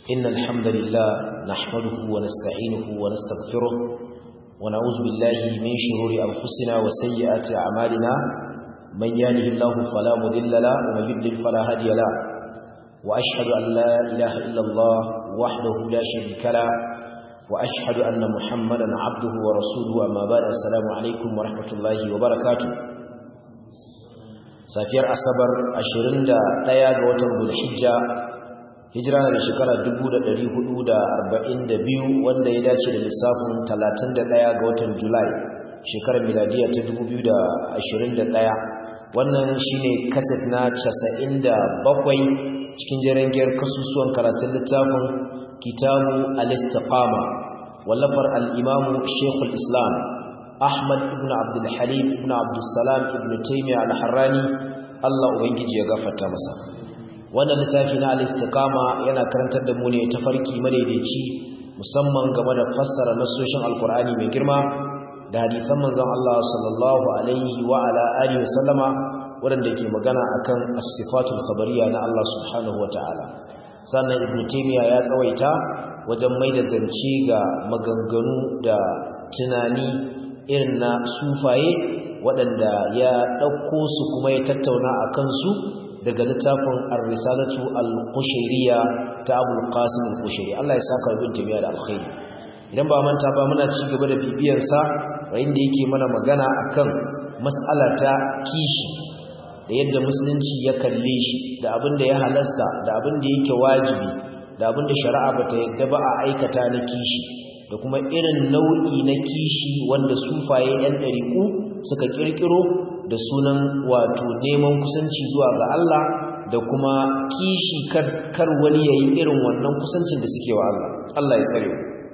إن الحمد لله نحمده ونستعينه ونستغفره ونعوذ بالله من شرور أنفسنا وسيئات أعمالنا من يهده الله فلا مذل له ومن يضلل فلا هادي له وأشهد أن لا إله إلا الله وحده لا شريك له وأشهد أن محمدا عبده ورسوله أما بعد السلام عليكم ورحمة الله وبركاته safiyar asabar 21 ga watan Zulhijja hijira na da shekara 1442 wanda ya dace da lissafin 31 ga watan Julai shekarar miladiya ta 2021 wannan shine kaset na 97 cikin jarangiyar kasusuwan karatun littafin kitabu al-istiqama wallafar al-imamu shekul islam Ahmad ibn Abdul Halim ibn Abdul Salam ibn Taymiyyah al-Harrani Allah ubangiji ya gafarta masa wannan littafi na al-istiqama yana karantar da mu ne tafarki madaidaici musamman game da fassara nasoshin alkur'ani mai girma da hadisan manzon Allah sallallahu alaihi wa ala alihi wasallama wanda ke magana akan as-sifatul khabariyya na Allah subhanahu wataala sannan ibn Taymiyyah ya tsawaita wajen mai da zance ga maganganu da tunani irin na sufaye waɗanda ya ɗauko su kuma ya tattauna a kansu daga littafin ar-risalatu al-qushayriyya ta Abul Qasim al-Qushayri Allah ya saka ibn Taymiyyah da alkhairi idan ba manta ba muna ci gaba da bibiyar sa yayin da yake mana magana akan mas'ala ta kishi da yadda musulunci ya kalle shi da abin da ya halasta da abin da yake wajibi da abin da shari'a bata yadda ba a aikata na kishi da kuma irin nau'i na kishi wanda sufaye ɗan ɗariƙu suka ƙirƙiro da sunan wato neman kusanci zuwa ga Allah da kuma kishi kar wani yayi irin wannan kusancin da suke wa Allah Allah ya tsare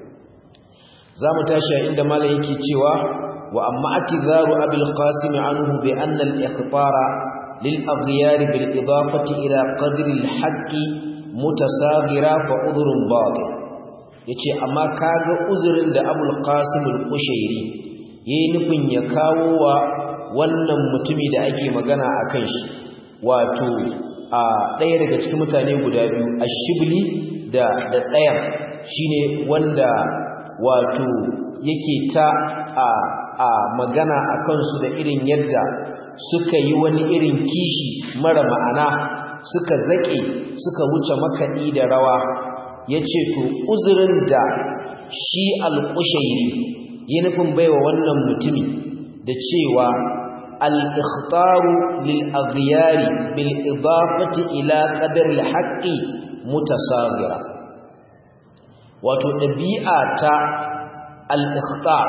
za mu tashi a inda malam yake cewa wa amma atizaru abul qasim anhu bi anna al-ikhbara lil aghyar bil idafati ila qadri al-haqqi mutasaghira fa udhrun batil yace amma kaga uzurin da Abul Qasim al-Qushairi yayi nufin ya kawo wa wannan mutumi da ake magana akan shi wato a ɗaya daga cikin mutane guda biyu Ashibli da da ɗaya shine wanda wato yake ta a a magana akan su da irin yadda suka yi wani irin kishi mara ma'ana suka zake suka wuce makaɗi da rawa ya ce to uzurin da shi alƙushairi ya nufin baiwa wannan mutumi da cewa al-ikhtaru lil aghyari bil idafati ila qadar al haqqi mutasaghira wato dabi'a ta al-ikhtar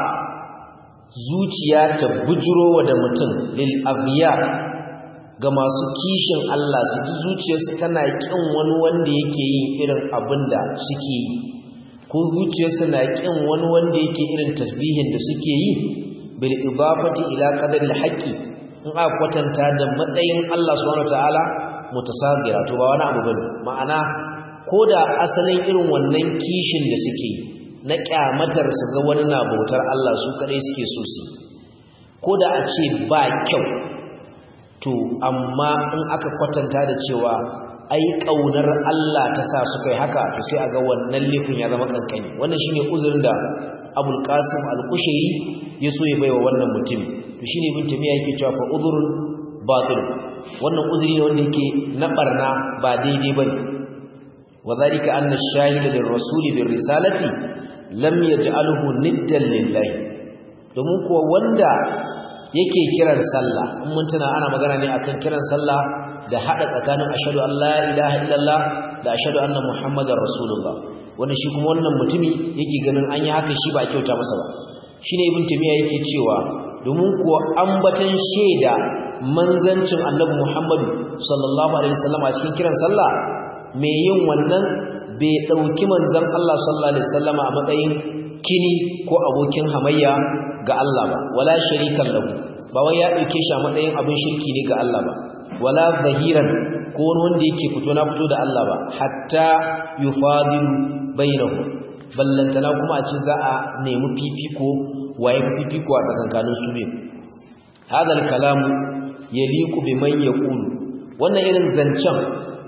zuciya ta bujuro da mutum lil aghyar ga masu kishin Allah su ji zuciyarsu tana kin wani wanda yake yin irin abin da suke yi ko zuciyarsu na kin wani wanda yake irin tasbihin da suke yi bil idafati ila qadaril haqqi in aka kwatanta da matsayin Allah subhanahu wataala mutasagira to ba wani abu bane ma'ana koda asalin irin wannan kishin da suke yi na kyamatar su ga wani na bautar Allah su kadai suke so su koda a ce ba kyau to amma in aka kwatanta da cewa ai kaunar Allah ta sa su kai haka to sai a ga wannan laifin ya zama kankani wannan shine uzurin da Abul Qasim Al-Qushayri ya so ya baiwa wannan mutum to shine ibn Taymiyyah yake cewa fa uzrun batil wannan uzuri ne wanda yake na barna ba daidai bane wadhalika anna ash-shahida lir-rasul bir-risalati lam yaj'alhu niddan lillahi domin kuwa wanda yake kiran sallah in mun tuna ana magana ne akan kiran sallah da hada tsakanin ashhadu an la ilaha illallah da ashhadu anna muhammadar rasulullah wanda shi kuma wannan mutumi yake ganin an yi haka shi ba a kyauta masa ba shine ibn tamiya yake cewa domin kuwa ambatan shaida manzancin annabi muhammad sallallahu alaihi wasallam a cikin kiran sallah me yin wannan bai dauki manzon Allah sallallahu alaihi wasallama a matsayin kini ko abokin hamayya ga Allah ba wala sharikan lahu ba wai ya dauke shi a matsayin abin shirki ne ga Allah ba wala zahiran ko wani wanda yake fito na fito da Allah ba hatta yufadilu bainahu ballantana kuma a ce za a nemi fifiko waye fifiko a tsakankanin su ne hadal kalamu yaliqu biman yaqulu wannan irin zancen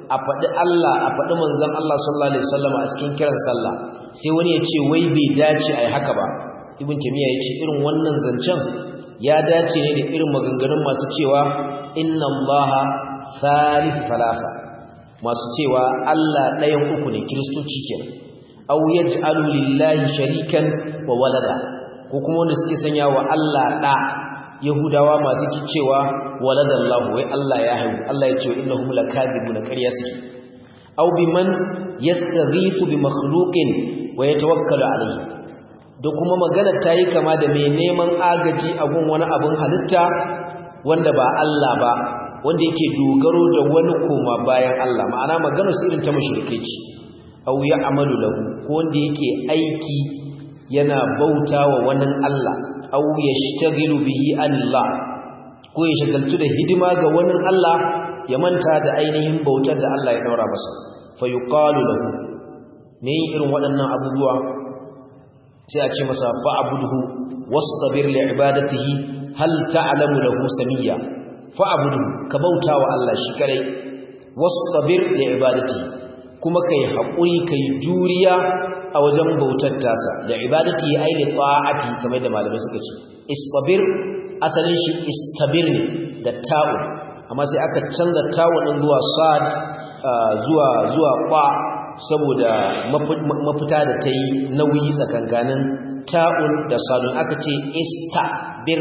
a faɗi Allah a faɗi manzon Allah sallallahu alaihi wasallam a cikin kiran sallah sai wani ya ce wai bai dace ai haka ba ibn tamiya ya ce irin wannan zancen ya dace ne da irin maganganun masu cewa inna allaha thalith thalatha masu cewa Allah ɗayan uku ne kiristoci kenan aw yaj'alu lillahi sharikan wa walada ko kuma wanda suke sanya wa Allah da yahudawa masu cewa waladallahu wai Allah ya haihu Allah ya ce innahum lakadibuna ƙarya suke aw biman yastaghithu bi makhluqin wa yatawakkalu alayhi da kuma magana ta yi kama da mai neman agaji a gun wani abin halitta wanda ba Allah ba wanda yake dogaro da wani koma bayan Allah ma'ana magana su irin ta mushrikai ce aw ya amalu lahu ko wanda yake aiki yana bauta wa wani Allah aw yashtaghilu bihi anillah ko ya shagaltu da hidima ga wani Allah ya manta da ainihin bautar da Allah ya daura masa fa yuqalu lahu ne irin waɗannan abubuwa sai a ce masa fa'budhu wastabir li ibadatihi hal ta'lamu lahu samiyya fa'budhu ka bauta wa Allah shi kare wastabir li ibadatihi kuma kai haƙuri kai juriya a wajen bautar tasa da ibadati ai li ta'ati kamar da malamai suka ce istabir asalin shi istabir ne da ta'u amma sai aka canza ta'u din zuwa sad zuwa zuwa qa saboda mafita da ta yi nauyi tsakankanin ta'un da sadun aka ce istabir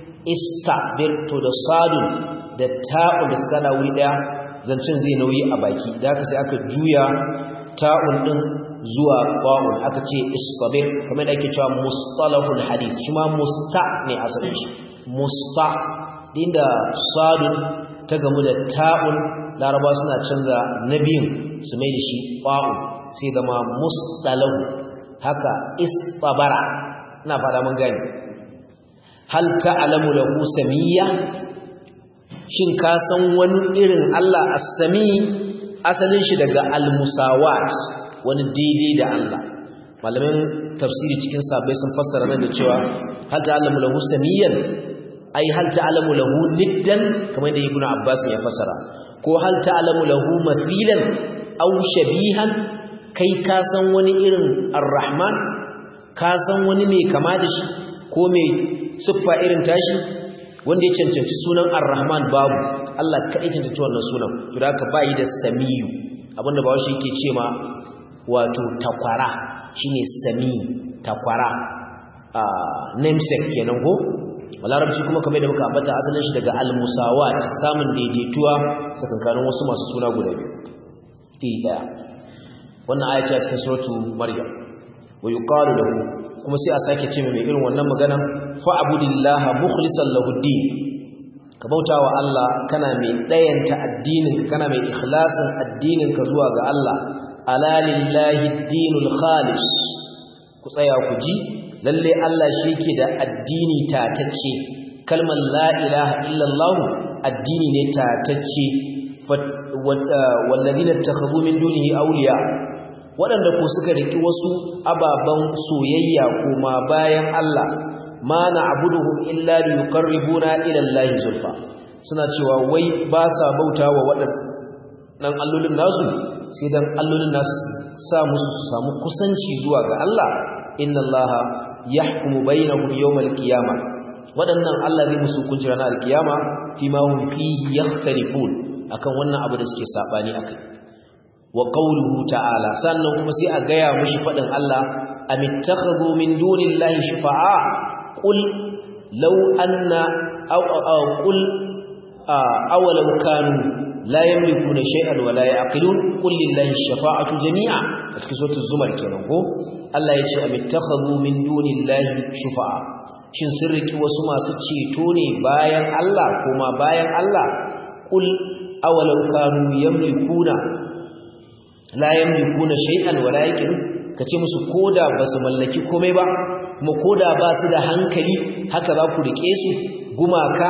istabir to da sadun da ta'un da suka da wuri daya zancen zai nauyi a baki da aka sai aka juya ta'un din zuwa qa'un aka ce istabir kamar da ake cewa mustalahul hadith shi ma musta ne asalin shi musta dinda sadun ta gamu da ta'un laraba suna canza nabiyin su mai da shi qa'un sai zama mustalahu haka istabara ina fada mun gani hal ta'lamu lahu samiyya shin ka san wani irin Allah as-sami asalin shi daga al-musawat wani daidai da Allah malamin tafsiri cikin sabai sun fassara nan da cewa hal ta'lamu lahu samiyan ai hal ta'lamu lahu niddan kamar da ibnu abbas ya fassara ko hal ta'lamu lahu mathilan aw shabihan kai ka san wani irin ar-rahman ka san wani mai kama da shi ko mai siffa irin tashi wanda ya cancanci sunan ar-rahman babu Allah kaɗai cancanci wannan sunan to da haka bayi da samiyu abinda ba shi yake ce ma wato takwara shine sami takwara a namesake kenan ko larabci kuma kamar da muka ambata asalin shi daga al-musawat samun daidaituwa sakankanin wasu masu suna guda biyu daya wannan aya ce a cikin suratu maryam wa yuqalu lahu kuma sai a sake ce mai irin wannan magana fa abudillaha mukhlishan lahu din ka bautawa Allah kana mai dayanta addinin kana mai ikhlasin addinin ka zuwa ga Allah ala lillahi dinul khalis ku tsaya ku ji lalle Allah shi ke da addini tatacce kalmar la ilaha illallah addini ne tatacce walladina takhadhu min dunihi awliya waɗanda ko suka riki wasu ababan soyayya kuma bayan Allah ma na'buduhum illa liyuqarribuna ila Allah zulfa suna cewa wai ba sa bautawa waɗannan allolin nasu sai dan allolin nasu sa musu su samu kusanci zuwa ga Allah inna Allah yahkumu bainahum yawmal qiyamah waɗannan Allah zai musu hukunci ranar alkiyama fi ma hum fihi yakhtalifun akan wannan abu da suke sabani akai wa qawluhu ta'ala sannan kuma sai a gaya mushi fadin Allah amittakhadhu min dunillahi shufa'a qul law anna aw aw qul awalau kanu la yamlikuna shay'an wa la ya'qilun qul lillahi ash-shafa'atu jami'a a cikin suratul zumar kenan ko Allah ya ce amittakhadhu min dunillahi shufa'a shin sun riki wasu masu ceto ne bayan Allah kuma bayan Allah qul awalau kanu yamlikuna la yamlikuna shay'an wa la ya'qilun kace musu koda basu mallaki komai ba kuma koda ba su da hankali haka za ku rike su gumaka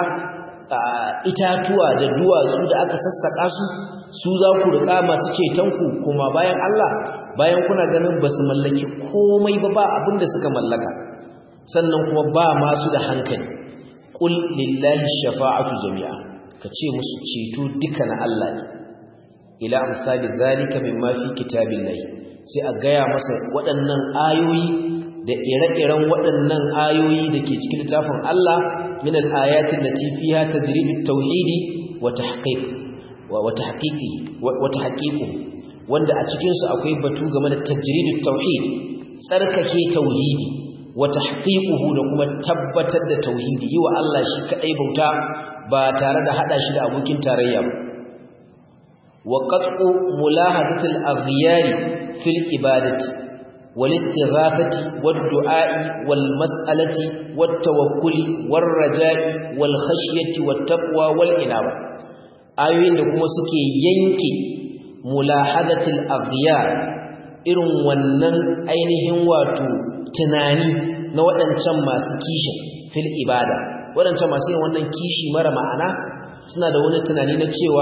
itatuwa da duwatsu da aka sassaka su su za ku rika masu cetonku kuma bayan Allah bayan kuna ganin ba su mallaki komai ba ba abinda suka mallaka sannan kuma ba masu da hankali qul lillahi shafa'atu jami'a ka ce musu ceto duka na Allah ne ila amsali zalika mimma fi kitabillahi sai a gaya masa waɗannan ayoyi da ire-iren waɗannan ayoyi da ke cikin littafin Allah min al-ayatin lati fiha tajridut tauhidi wa tahqiq wa tahqiqi wa tahqiqu wanda a cikin su akwai batu game da tajridut tauhid tsarkake tauhidi wa tahqiquhu da kuma tabbatar da tauhidi yi wa Allah shi kadai bauta ba tare da hada shi da abokin tarayya ba wa qat'u mulahadatil aghyari fil ibadati wal istighathati wad du'a'i wal mas'alati wat tawakkuli war raja'i wal khashyati wat taqwa wal inaba ayoyin da kuma suke yanke mulahadatil aghyar irin wannan ainihin wato tunani na waɗancan masu kishin fil ibada waɗancan masu yin wannan kishi mara ma'ana suna da wani tunani na cewa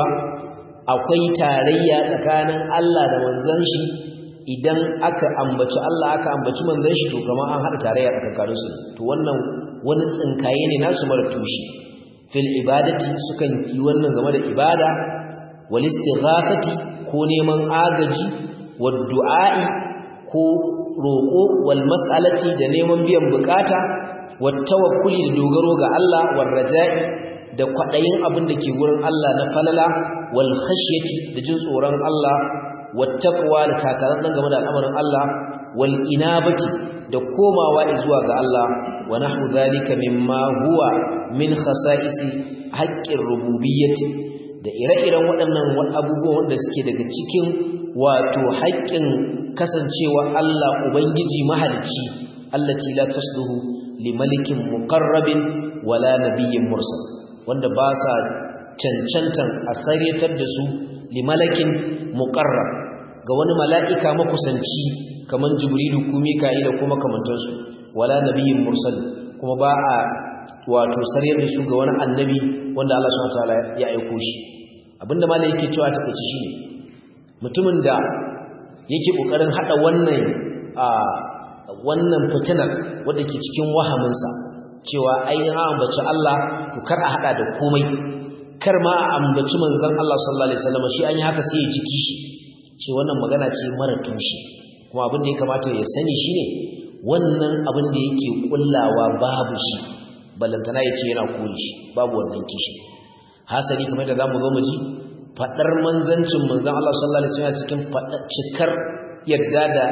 akwai tarayya tsakanin Allah da manzon shi idan aka ambaci Allah aka ambaci manzon shi to kamar an haɗa tarayya tsakanin su to wannan wani tsinkaye ne nasu mara tushe fil ibadati sukan yi wannan game da ibada wal istighathati ko neman agaji wad du'a'i ko roƙo wal mas'alati da neman biyan bukata wat tawakkuli da dogaro ga Allah war raja'i da kwadayin abin da ke gurin Allah na falala wal khashyati da jin tsoron Allah wat taqwa da takarar dan game da al'amarin Allah wal inabati da komawa zuwa ga Allah wa nahwu zalika mimma huwa min khasa'isi haqqir rububiyyati da ire-iren waɗannan abubuwan wanda suke daga cikin wato haƙƙin kasancewa Allah Ubangiji mahalicci allati la tasluhu li malikin muqarrabin wala nabiyyin mursal wanda ba sa cancantan a saryatar da su li malakin muqarrab ga wani mala'ika makusanci kaman jibrilu ko mika'ila ko makamantansu wala nabiyyin mursal kuma ba a wato saryar da su ga wani annabi wanda Allah subhanahu wa ta'ala ya aiko shi abinda malai yake cewa ta kace shine mutumin da yake kokarin hada wannan a wannan fitinar wanda ke cikin wahaminsa cewa ai an ambaci Allah to kar a hada da komai kar ma a ambaci manzon Allah sallallahu alaihi wasallam shi an yi haka sai ya jiki shi ce wannan magana ce mara tushe kuma abin da ya kamata ya sani shine wannan abin da yake kullawa babu shi ballantana ya ce yana kore shi babu wannan kishi hasali kamar da zamu zo mu ji fadar manzancin manzon Allah sallallahu alaihi wasallam cikin cikar yadda da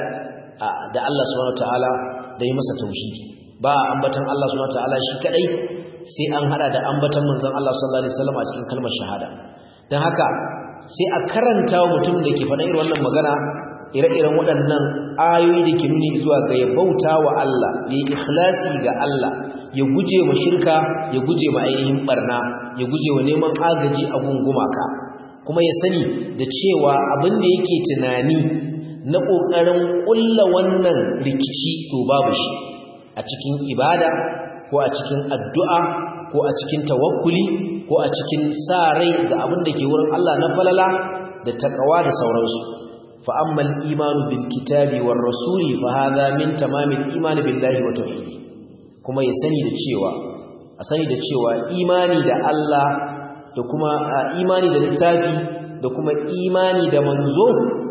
da Allah subhanahu wataala da yi masa tauhidi ba ambatan Allah subhanahu wataala shi kadai sai an hada da ambatan manzon Allah sallallahu alaihi wasallam a cikin kalmar shahada dan haka sai a karanta wa mutum da ke faɗa irin wannan magana ire-iren waɗannan ayoyi da ke nuni zuwa ga ya bauta wa Allah ya yi ikhlasi ga Allah ya guje ma shirka ya guje ma ainihin barna ya guje wa neman agaji a gungumaka kuma ya sani da cewa abin da yake tunani na ƙoƙarin ƙulla wannan rikici to babu shi a cikin ibada ko a cikin addu'a ko a cikin tawakkuli ko a cikin sa rai ga abin da ke wurin Allah na falala da takawa da sauransu fa ammal imanu bil kitabi war rasuli fa hadha min tamamil imani billahi wa tauhidi kuma ya sani da cewa a sani da cewa imani da Allah da kuma imani da littafi da kuma imani da manzo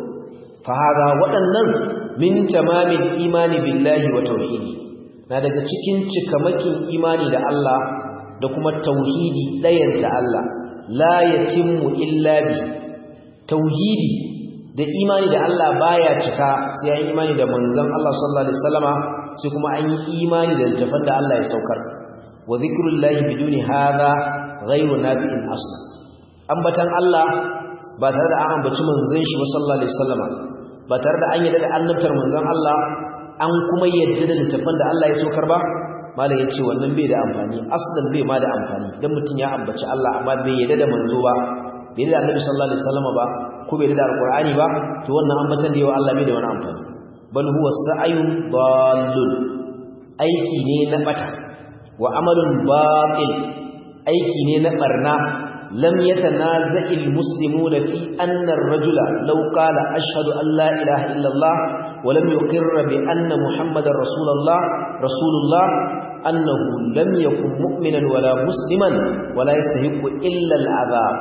fa hada waɗannan min tamamil imani billahi wa tauhidi na daga cikin cikamakin imani da Allah da kuma tauhidi ɗayanta Allah la yatimmu illa bi tauhidi da imani da Allah baya cika sai an imani da manzon Allah sallallahu alaihi wasallama sai kuma an yi imani da littafin da Allah ya saukar wa zikrullahi biduni hadha ghayru nafi'in asla ambatan Allah ba tare da an ambaci manzon shi sallallahu alaihi wasallama ba tare da an yadda da annabtar manzon Allah an kuma yadda da littafin da Allah ya saukar ba malam yace wannan bai da amfani aslan bai ma da amfani dan mutun ya ambaci Allah amma bai yadda da manzo ba bai yadda da annabi sallallahu alaihi wasallama ba ko bai yadda da alqur'ani ba to wannan ambatan da yawa Allah bai da wani amfani bal huwa sa'yun dallun aiki ne na bata wa amalun batil aiki ne na barna lam yatanaza'i almuslimuna fi anna ar-rajula law qala ashhadu an la ilaha illa Allah wa lam yuqirra bi anna muhammadar rasulullah rasulullah annahu lam yakun mu'minan wala musliman wala yastahiqu illa al-'adab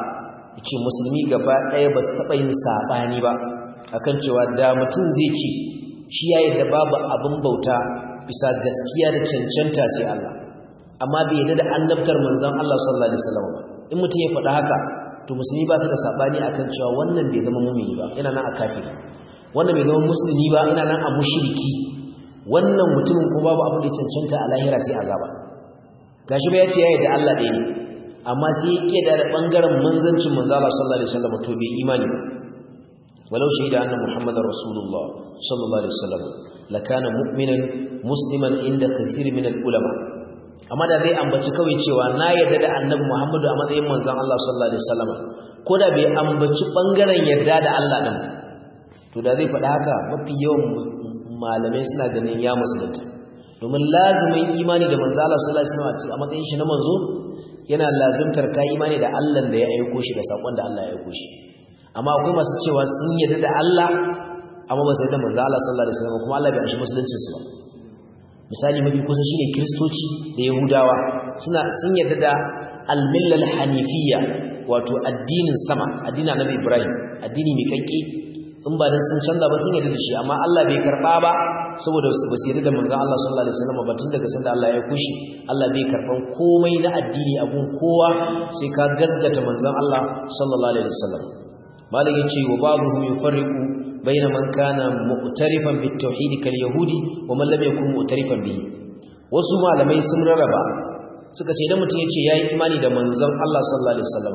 yace musulmi gaba ɗaya ba su taɓa yin saɓani ba akan cewa da mutum zai ce shi ya yadda babu abin bauta bisa gaskiya da cancanta sai Allah amma bai yadda da annabtar manzon Allah sallallahu alaihi wasallam ba in mutum ya faɗa haka to musulmi ba su da saɓani akan cewa wannan bai zama mumini ba yana nan a kafiri wannan bai zama musulmi ba yana nan a mushriki wannan mutumin ko babu abin da ya cancanta a lahira sai azaba gashi ba ya ce ya yadda Allah ɗaya ne amma sai ya ƙeda da ɓangaren manzancin manzala sallallahu alaihi wasallam to bai imani walau shaida anna muhammadar rasulullah sallallahu alaihi wasallam lakana mu'minan musliman inda kathir min ulama amma da zai ambaci kawai cewa na yarda da annabi muhammadu a matsayin manzon Allah sallallahu alaihi wasallam ko da bai ambaci ɓangaren yarda da Allah din to da zai faɗa haka mafi yawan malamai suna ganin ya musulunta domin lazimin imani da manzo Allah sallallahu alaihi wasallam a matsayin shi na manzo yana lazimtar ka imani da Allah da ya aiko shi da sakon da Allah ya aiko shi amma akwai masu cewa sun yarda da Allah amma ba su yarda manzo Allah sallallahu alaihi wasallam kuma Allah bai amshi musuluncin su ba misali mafi kusa shine kristoci da yahudawa suna sun yarda da al-millal hanifiyya wato addinin sama addinin annabi Ibrahim addini mai kanki in ba dan sun canza ba sun yarda da shi amma Allah bai karba ba saboda ba su yarda da manzon Allah sallallahu alaihi wasallam ba tun daga sanda Allah ya kushi Allah bai karban komai na addini abun kowa sai ka gazgata manzon Allah sallallahu alaihi wasallam malik yace wa ba'dhum yufarriqu bayna man kana mu'tarifan bit tauhid kal yahudi wa man lam yakun mu'tarifan bihi wasu malamai sun rarraba suka ce idan mutum yace yayi imani da manzon Allah sallallahu alaihi wasallam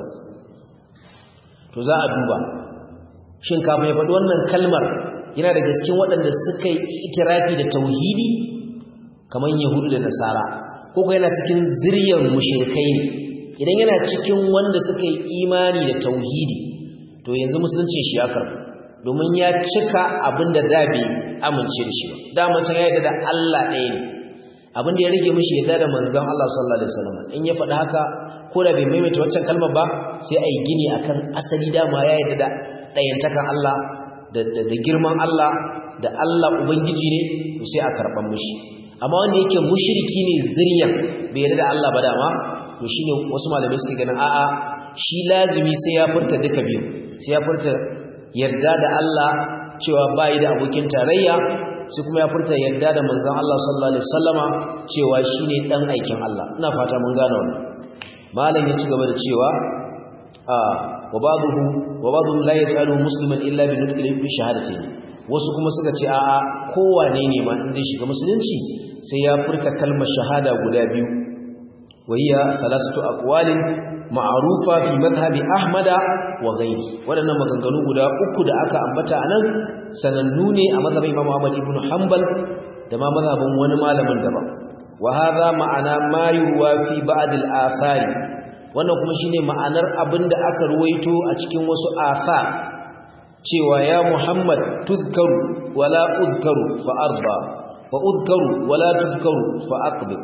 to za a duba shin kafin ya faɗi wannan kalmar yana da cikin waɗanda suka yi itirafi da tauhidi kamar yahudu da nasara ko kuma yana cikin ziryar mushrikai ne idan yana cikin wanda suka yi imani da tauhidi to yanzu musulunci shi ya karɓu domin ya cika abin da da bai amince da shi ba dama can ya yarda da Allah ɗaya ne abin da ya rage mishi yarda da manzon Allah sallallahu alaihi wasallam in ya faɗi haka ko da bai maimaita waccan kalmar ba sai a yi gini akan asali dama ya yarda da ɗayantakan Allah da girman Allah da Allah Ubangiji ne sai a karɓan mushi amma wanda yake mushriki ne ziryan bai yarda da Allah ba dama to shine wasu malamai suke ganin a'a shi lazimi sai ya furta duka biyu sai ya furta yarda da Allah cewa bai da abokin tarayya sai kuma ya furta yarda da manzon Allah sallallahu alaihi wasallama cewa shine dan aikin Allah ina fata mun gane wannan malam ya ci gaba da cewa a وبعضه وبعضهم لا يجعله مسلما الا بنطق بشهادتين wasu kuma suka ce a'a kowane ne ma in zai shiga musulunci sai ya furta kalmar shahada guda biyu wayya salasatu aqwalin ma'rufa fi madhhabi ahmada wa ghayri wadannan maganganu guda uku da aka ambata anan sanannu ne a madhhabin imam Ahmad ibn Hanbal da ma madhhabin wani malamin daban wa hadha ma'ana ma yuwa fi ba'd al-athari wannan kuma shine ma'anar abinda aka ruwaito a cikin wasu asa cewa ya Muhammad tuzkaru wala uzkaru fa arda wa uzkaru wala tuzkaru fa aqbil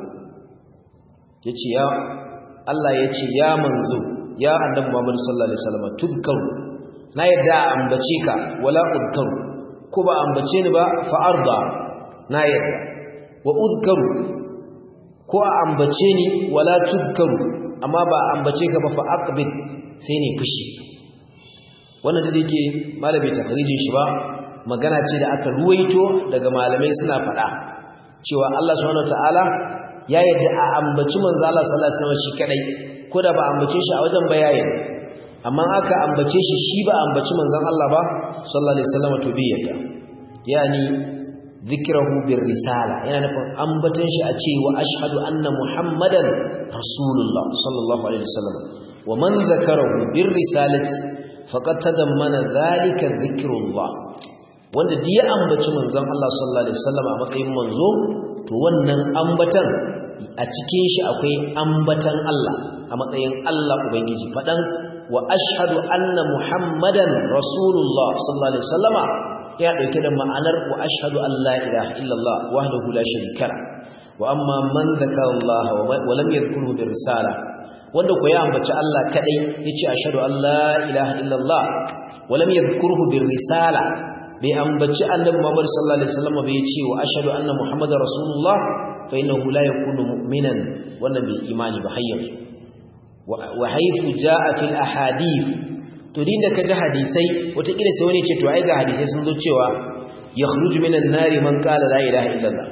yace ya Allah yace ya manzo ya annabi Muhammad sallallahu alaihi wasallam tuzkaru na yadda ambace ka wala uzkaru ko ba ambace ni ba fa arda na yadda wa uzkaru ko a ambace ni wala tuzkaru amma ba ambace ka ba fa aqbid sai ne fushi wannan da yake malami takrijin shi ba magana ce da aka ruwaito daga malamai suna faɗa cewa Allah subhanahu wataala ya yadda a ambaci manzo Allah sallallahu alaihi wasallam shi kadai ko da ba ambace shi a wajen bayanin amma aka ambace shi shi ba ambaci manzon Allah ba sallallahu alaihi wasallam to bi yadda yani zikrahu bir risala yana nufin ambatan shi a ce wa ashhadu anna muhammadan rasulullah sallallahu alaihi wasallam wa man zakarahu bir risalati faqad tadammana dhalika dhikrullah wanda da ya ambaci manzon Allah sallallahu alaihi wasallam a matsayin manzo to wannan ambatan a cikin shi akwai ambatan Allah a matsayin Allah ubangiji fadan wa ashhadu anna muhammadan rasulullah sallallahu alaihi wasallama ya dauke da ma'anar wa ashhadu an la ilaha illallah wahdahu la sharika la wa amma man zakara Allah wa lam yadhkurhu bir risala wanda ko ya ambaci Allah kadai yace ashhadu an la ilaha illallah wa lam yadhkurhu bir risala bai ambaci annabi Muhammad sallallahu alaihi wasallam bai yace wa ashhadu anna muhammadar rasulullah fa innahu la yakunu mu'minan wannan bai imani ba hayyar wa haythu jaa fil ahadith to din da ka ji hadisai wataƙila sai wani ce to ai ga hadisai sun zo cewa yakhruju minan nari man qala la ilaha illallah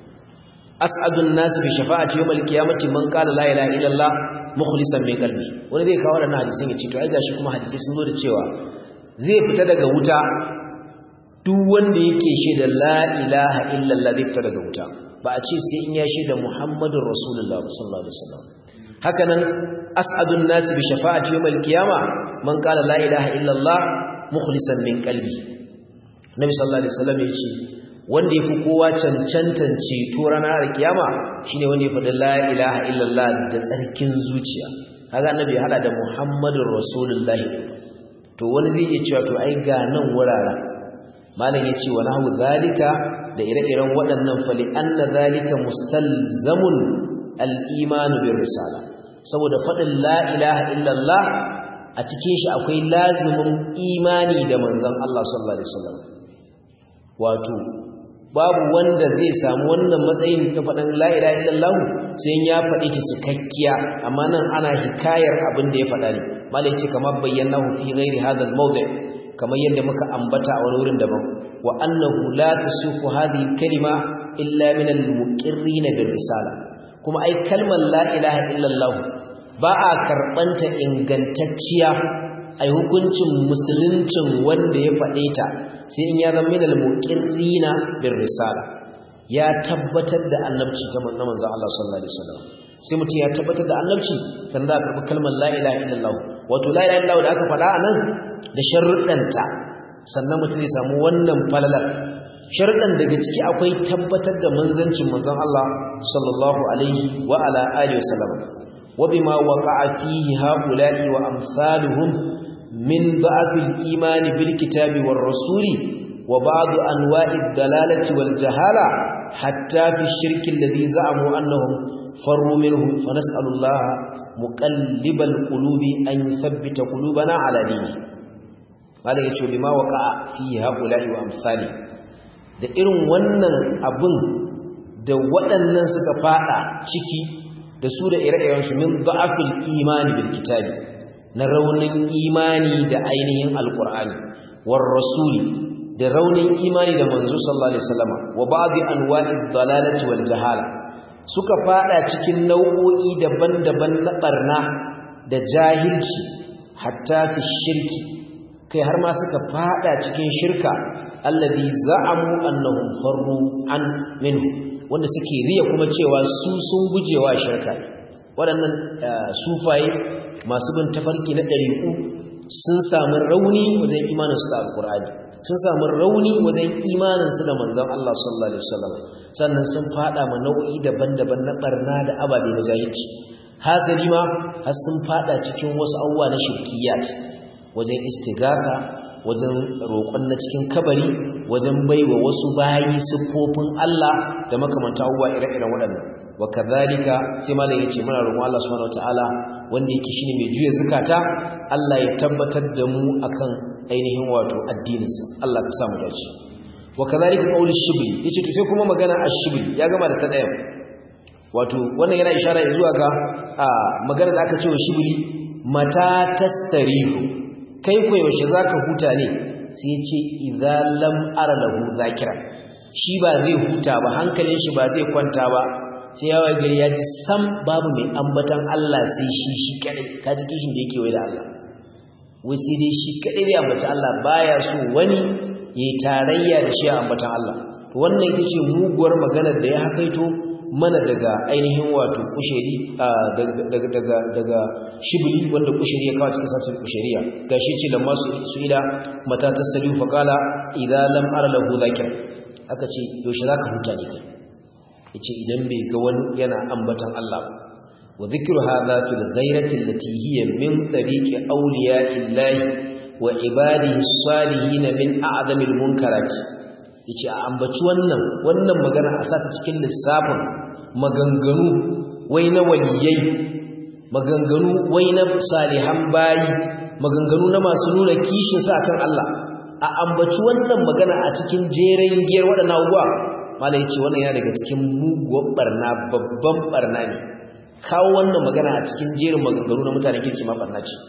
as'adun nas bi shafa'ati yawmal qiyamati man qala la ilaha illallah mukhlisan min qalbi wani zai kawo wannan hadisin ya ce to ai gashi kuma hadisai sun zo da cewa zai fita daga wuta duk wanda yake shaida la ilaha illallah zai fita daga wuta ba a ce sai in ya shaida muhammadur rasulullah sallallahu alaihi wasallam haka nan as'adun nas bi shafa'ati yawmal qiyama man qala la ilaha illallah mukhlisan min qalbi nabi sallallahu alaihi wasallam yace wanda yafi kowa cancantan ceto ranar alkiyama shine wanda ya faɗi la ilaha illallah da tsarkin zuciya kaga annabi hada da muhammadur rasulullahi to wani zai iya cewa to ai ga nan wuraren malam yace wa nahu zalika da ire-iren waɗannan fali anna zalika mustalzamun al-iman bir risala saboda faɗin la ilaha illallah a cikin shi akwai lazimin imani da manzon Allah sallallahu alaihi wasallam wato babu wanda zai samu wannan matsayin da faɗin la ilaha illallah sai ya faɗi ta cikakkiya amma nan ana hikayar abin da ya faɗa ne malai ce kamar bayyanahu fi ghairi hadha al-mawdi' kamar yadda muka ambata a wani wurin daban wa annahu la tasufu hadhihi kalima illa min al-muqirrin bir risala kuma ai kalmar la ilaha illallah ba a karbanta ingantacciya ai hukuncin musuluncin wanda ya faɗe ta sai in ya zama min al-muqirrin bir risala ya tabbatar da annabci ta manzon Allah sallallahu alaihi wasallam sai mutum ya tabbatar da annabci sannan za a karɓi kalmar la ilaha illallah wato la ilaha illallah da aka faɗa a nan da sharuɗanta sannan mutum zai samu wannan falalar sharuɗan daga ciki akwai tabbatar da manzancin manzon Allah sallallahu alaihi wa ala alihi wasallam wa bima waqa'a fihi haula'i wa amsaluhum min da'f al-iman bil kitabi war rasuli wa ba'd anwa'i ad-dalalati wal jahala hatta fi ash-shirk alladhi za'amu annahum farru minhu fa nas'alu Allah muqallibal qulubi an yuthabbita qulubana ala dinihi malai yace bima waqa'a fi haula'i wa amsali da irin wannan abun da waɗannan suka fada ciki da su da ire-iren su min da'afil imani bil kitabi na raunin imani da ainihin alqur'ani war rasuli da raunin imani da manzo sallallahu alaihi wasallam wa ba'd anwa'id dalalati wal jahala suka fada cikin nau'o'i daban-daban na barna da jahilci hatta fi shirki kai har ma suka fada cikin shirka allazi za'amu annahum farru an minhu wanda suke riya kuma cewa su sun gujewa shirka waɗannan sufaye masu bin tafarki na ɗariƙu sun samu rauni wajen imanin su da alƙur'ani sun samu rauni wajen imanin su da manzon Allah sallallahu alaihi wasallam sannan sun fada ma nau'i daban-daban na barna da ababe na jahilci hasali ma har sun fada cikin wasu abubuwa na shirkiyat wajen istigaka wajen roƙon na cikin kabari wajen baiwa wasu bayi siffofin Allah da makamanta abubuwa ire-iren waɗannan wa kadhalika sai malam yace muna roƙon Allah subhanahu wataala wanda yake shine mai juya zakata Allah ya tabbatar da mu akan ainihin wato addininsa Allah ka samu dace wa kadhalika qawlu shibli yace to sai kuma magana ash-shibli ya gama da ta daya wato wannan yana ishara zuwa ga magana da aka ce wa shibli mata tastarihu kai ko yaushe zaka huta ne sai ya ce idza lam ara lahu zakira shi ba zai huta ba hankalin shi ba zai kwanta ba sai ya waye gari ya ji sam babu mai ambatan Allah sai shi shi kadai ka ji kishin da yake wai da Allah wai sai dai shi kadai zai ambata Allah baya so wani yayi tarayya da shi a ambatan Allah to wannan ita ce muguwar maganar da ya hakaito mana daga ainihin wato kusheri daga daga daga shibli wanda kusheri ya kawo cikin satin kusheriya gashi ce lamma su ila mata tasaliu faqala idza lam ara lahu zakir aka ce yaushe zaka huta ne kai yace idan bai ga wani yana ambatan Allah ba wa dhikru hadha fil ghayrati allati hiya min tariqi awliya'illahi wa ibadihi salihin min a'zamil munkarati yace a ambaci wannan wannan magana a sata cikin lissafin maganganu wai na waliyai maganganu wai na salihan bayi maganganu na masu nuna kishin sa akan Allah a ambaci wannan magana a cikin jeren giyar waɗannan abubuwa malai ce wannan yana daga cikin muguwar barna babban barna ne kawo wannan magana a cikin jerin maganganu na mutanen kirki ma barna ce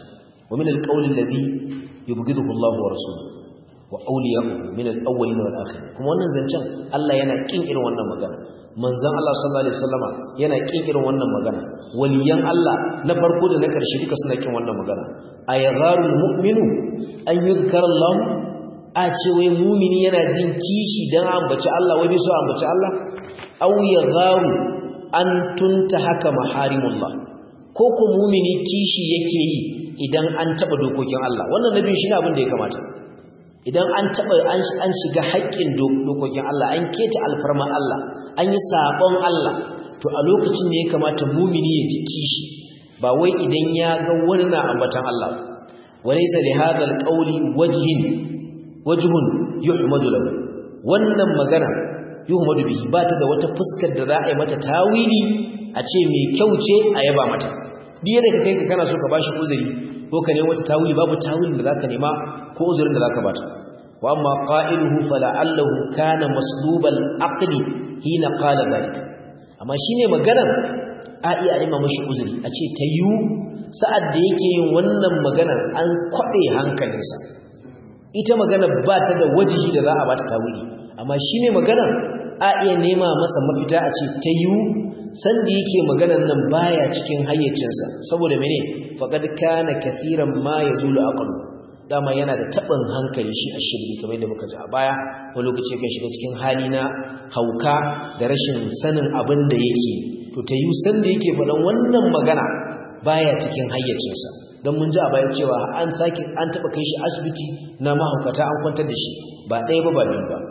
wa min alqawli alladhi yubghiduhu Allahu wa rasuluhu wa awliya'uhu min al-awwalin wal akhirin kuma wannan zancen Allah yana kin irin wannan magana manzon Allah sallallahu alaihi wasallama yana kin irin wannan magana waliyan Allah na farko da na karshe duka suna kin wannan magana ayagharul mu'minu an yuzkara Allah a ce wai mumini yana jin kishi dan ambaci Allah wai bai so ambaci Allah aw yagharu an tunta haka maharimullah ko ko mumini kishi yake yi idan an taba dokokin Allah wannan nabi shi ne abin da ya kamata idan an taba an shiga haƙƙin dokokin Allah an keta alfarman Allah an yi sabon Allah to a lokacin ne ya kamata mumini ya ji kishi ba wai idan ya ga wani na ambatan Allah walaysa li hadha alqawli wajhin wajhun yuhmadu lahu wannan magana yuhmadu bihi ba ta da wata fuskar da za a yi mata tawili a ce mai kyau ce a yaba mata diya da kai ka kana so ka bashi uzuri ko ka nemi wata tawili babu tawilin da zaka nema ko uzurin da zaka bata wa amma qa'iluhu fala'allahu kana maslubal aqli hina qala dhalika amma shine maganar a iya nema mashi uzuri a ce tayyu sa'ad da yake yin wannan maganar an kwabe hankalinsa ita magana ba ta da wajihi da za a bata tawili amma shine maganar a iya nema masa mafita a ce tayyu sanda yake maganar nan baya cikin hayyacinsa saboda mene faqad kana kathiran ma yazulu aqlu dama yana da taɓin hankali shi a shirbi kamar da muka ji a baya wani lokaci kan shiga cikin hali na hauka da rashin sanin abin da yake to ta yi san da yake faɗan wannan magana baya cikin hayyacinsa don mun ji a bayan cewa an sake an taɓa kai shi asibiti na mahaukata an kwantar da shi ba ɗaya ba ba biyu ba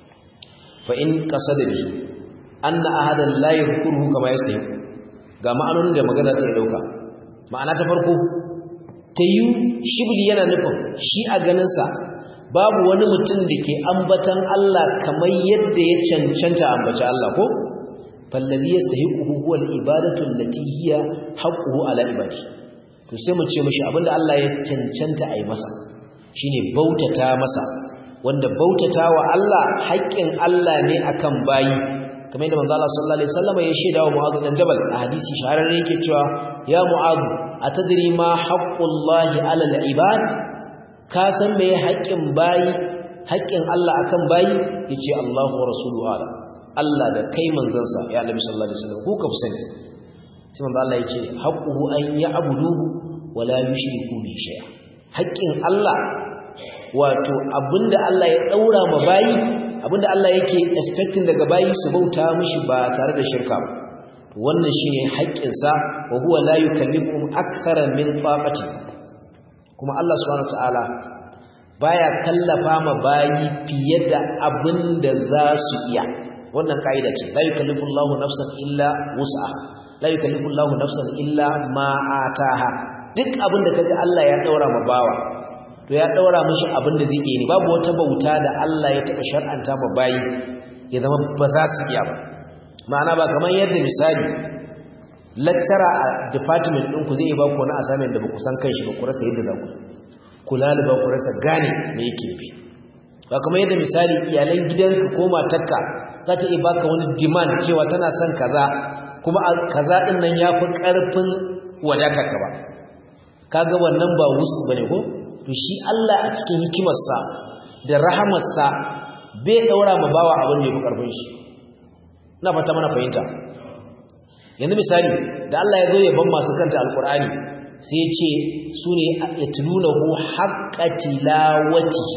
fa in ƙasa da biyu an na ahadan layin kurhu kama ya sayi ga ma'anonin da magana ta ɗauka ma'ana ta farko ta yi shibli yana nufin shi a ganinsa babu wani mutum da ke ambatan Allah kamar yadda ya cancanta ambaci Allah ko fallabi ya sahi huwal ibadatu allati hiya haqquhu ala ibadi to sai mu ce mishi abinda Allah ya cancanta a yi masa shine bautata masa wanda bautata wa Allah haƙƙin Allah ne akan bayi kamar yadda manzo Allah sallallahu alaihi wasallam ya shaida wa Mu'adh bin Jabal a hadisi shahararre yake cewa ya Mu'adh atadri ma haqqullahi 'ala al-ibad ka san me haƙƙin bayi haƙƙin Allah akan bayi yace Allahu wa rasuluhu ala Allah da kai manzansa ya Annabi sallallahu alaihi wasallam ku ka sani sai manzo Allah yace haqquhu an ya'buduhu wa la yushriku bi shay'a haƙƙin Allah wato abinda Allah ya daura ma bayi abinda Allah yake expecting daga bayi su bauta mishi ba tare da shirka ba wannan shine haƙƙinsa wa huwa la yukallifuhum akthara min taqati kuma Allah subhanahu wataala baya kallafa ma bayi fiye da abinda za su iya wannan kaida ce la yukallifu Allahu nafsan illa wus'aha la yukallifu Allahu nafsan illa ma ataha duk abinda kaji Allah ya daura ma bawa to ya daura mishi abinda zai iya ne babu wata bauta da Allah ya taba shar'anta ma bayi ya zama ba za su iya ba ma'ana ba kamar yadda misali lecturer a department ɗinku zai ba ku wani assignment da ba ku san kan shi ba ku rasa yadda za ku kula da ba ku rasa gane me yake bi ba kamar yadda misali iyalan gidanka ko matarka za ta iya baka wani demand cewa tana son kaza kuma kaza ɗin nan ya fi ƙarfin wadatarka ba kaga wannan ba wusu bane ko to shi Allah a cikin hikimarsa da rahamarsa bai ɗaura ma bawa abin da ya fi ƙarfin shi na fata mana fahimta yanzu misali da Allah ya zo ya ban masu kanta alkur'ani sai ya ce su ne ya tulunahu haqqa tilawatihi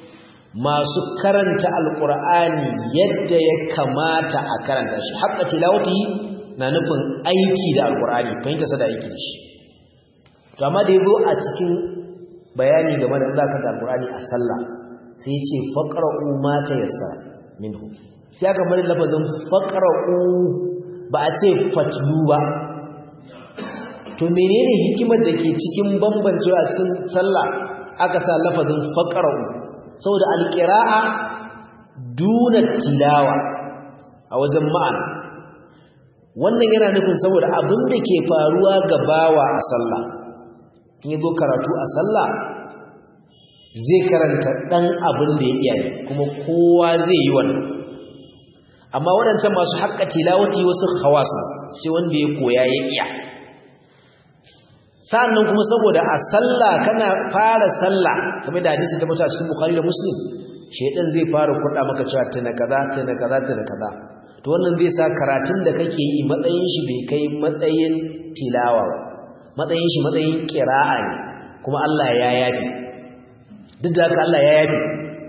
masu karanta alkur'ani yadda ya kamata a karanta shi haqqa tilawatihi na nufin aiki da alkur'ani fahimta sa da aiki da shi to amma da ya zo a cikin bayani game da Allah kanta alkur'ani a sallah sai ya ce faqra'u ma tayassara minhu sai aka bari lafazin faqra'u ba a ce fatlu ba to menene hikimar da ke cikin bambancewa a cikin sallah aka sa lafazin faqra'u saboda alqira'a duna tilawa a wajen ma'ana wannan yana nufin saboda abin da ke faruwa ga bawa a sallah in yazo karatu a sallah zai karanta dan abin da ya iya kuma kowa zai yi wannan amma waɗancan masu haƙƙa tilawati wasu khawasa sai wanda ya koya ya iya sa'annan kuma saboda a sallah kana fara sallah kamar da hadisi ta mutu a cikin bukhari da muslim shedan zai fara kurda maka cewa tana kaza tana kaza tana kaza to wannan zai sa karatun da kake yi matsayin shi bai kai matsayin tilawa matsayin shi matsayin qira'a ne kuma Allah ya yafi duk da haka Allah ya yafi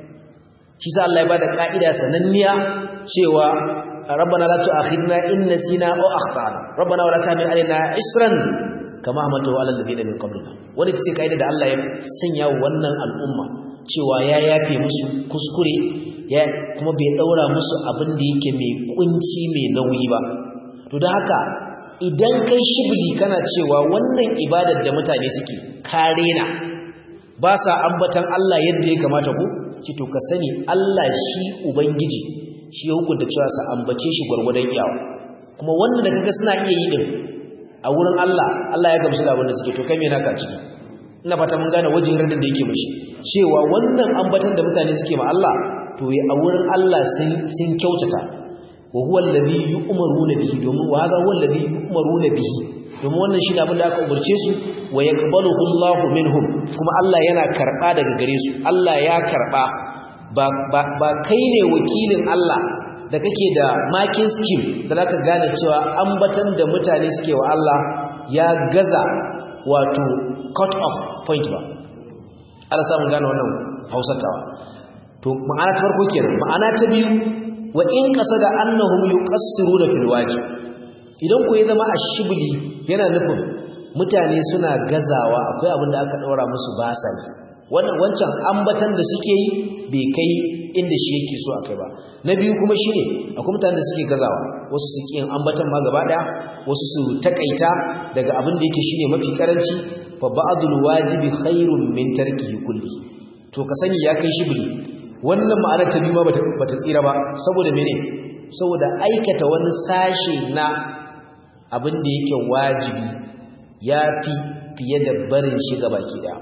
shi sa Allah ya bada ka'ida sananniya cewa rabbana la tu'akhidna in nasina aw akhtana rabbana wala tahmil alaina isran kama hamatu ala alladhina min qablina wani tace ka'ida da Allah ya sanya wannan al'umma cewa ya yafe musu kuskure ya kuma bai daura musu abin da yake mai kunci mai nauyi ba to da haka idan kai shibli kana cewa wannan ibadar da mutane suke kare na ba sa ambatan Allah yadda ya kamata ko ci to ka sani Allah shi ubangiji shi ya hukunta cewa sa ambace shi gwargwadon iyawa kuma wannan da kaga suna iya yi din a wurin Allah Allah ya gamsu da abin da suke to kai me naka ciki ina fata mun gane wajen radin da yake mishi cewa wannan ambatan da mutane suke ma Allah to a wurin Allah sun kyautata wa huwa alladhi yu'maruna bihi domin wa hadha huwa alladhi yu'maruna bihi domin wannan shi abin da aka umarce su wa yaqbaluhu Allahu minhum kuma Allah yana karba daga gare su Allah ya karba ba ba, ba kai ne wakilin Allah da kake da makin scheme da zaka gane cewa ambatan da mutane suke wa Allah ya gaza wato cut off point ba Allah samu gane wannan hausatawa to ma'ana ta farko kenan ma'ana ta biyu wa in qasada annahum yuqassiruna fil wajib idan ku ya zama ashibli yana nufin mutane suna gazawa akwai abin da aka daura musu ba sa yi wannan wancan ambatan da suke yi bai kai inda shi yake so akai ba na biyu kuma shine akwai mutanen da suke gazawa wasu su yin ambatan ma gaba daya wasu su takaita daga abin da yake shine mafi karanci fa ba'dul wajibi khairun min tarkihi kulli to ka sani ya kai shibli wannan ma'anar ta biyu ma bata tsira ba saboda mene saboda aikata wani sashe na abin da yake wajibi ya fi fiye da barin shi ga baki daya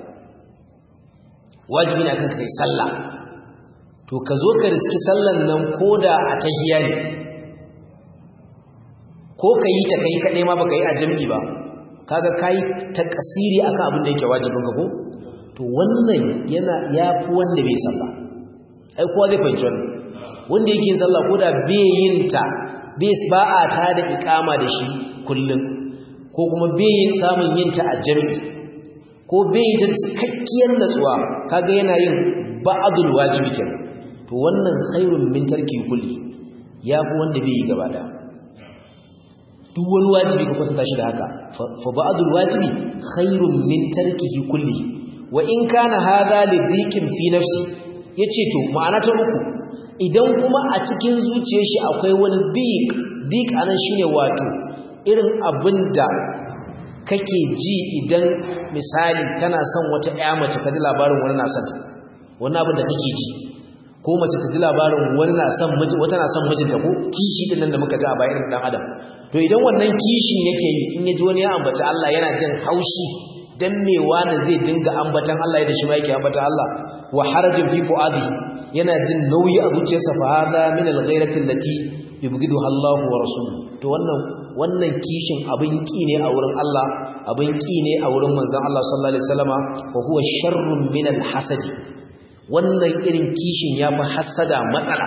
wajibi ne akan kai sallah to ka zo ka riski sallan nan koda a tahiya ne ko ka yi ta kai kaɗai ma baka yi a jam'i ba kaga kai ta kasiri akan abin da yake wajibin ka ko to wannan yana yafi wanda bai sallah ai kowa zai fahimci wannan wanda yake yin sallah ko da bai yin ta bai ba a ta da ikama da shi kullum ko kuma bai yin samun yin ta a jami'i ko bai yin ta cikakkiyar natsuwa kaga yana yin ba'adul wajibi kenan to wannan khairun min tarki kulli yafi wanda bai yi gaba da duk wani wajibi ka kwatanta shi da haka fa ba'adul wajibi khairun min tarkihi kulli wa in kana hadha li dhiqin fi nafsi ya ce to ma'ana ta uku idan kuma a cikin zuciyar shi akwai wani dik dik anan shine wato irin abin da kake ji idan misali kana son wata ƴa mace ka ji labarin wani na son wani abin da kake ji ko mace ta ji labarin wani na son miji wata na son mijinta ko kishi din nan da muka ji a bayan dan adam to idan wannan kishin yake yi in ya ji wani ya ambaci Allah yana jin haushi dan me wani zai dinga ambatan Allah yadda shi ma yake ambatan Allah wa harajin fi fuadi yana jin nauyi a zuciyarsa fa hada min al-ghairati allati yubghiduha Allah wa rasuluhu to wannan wannan kishin abin ki ne a wurin Allah abin ki ne a wurin manzon Allah sallallahu alaihi wasallama wa huwa sharrun min al-hasad wannan irin kishin yafi hasada matsala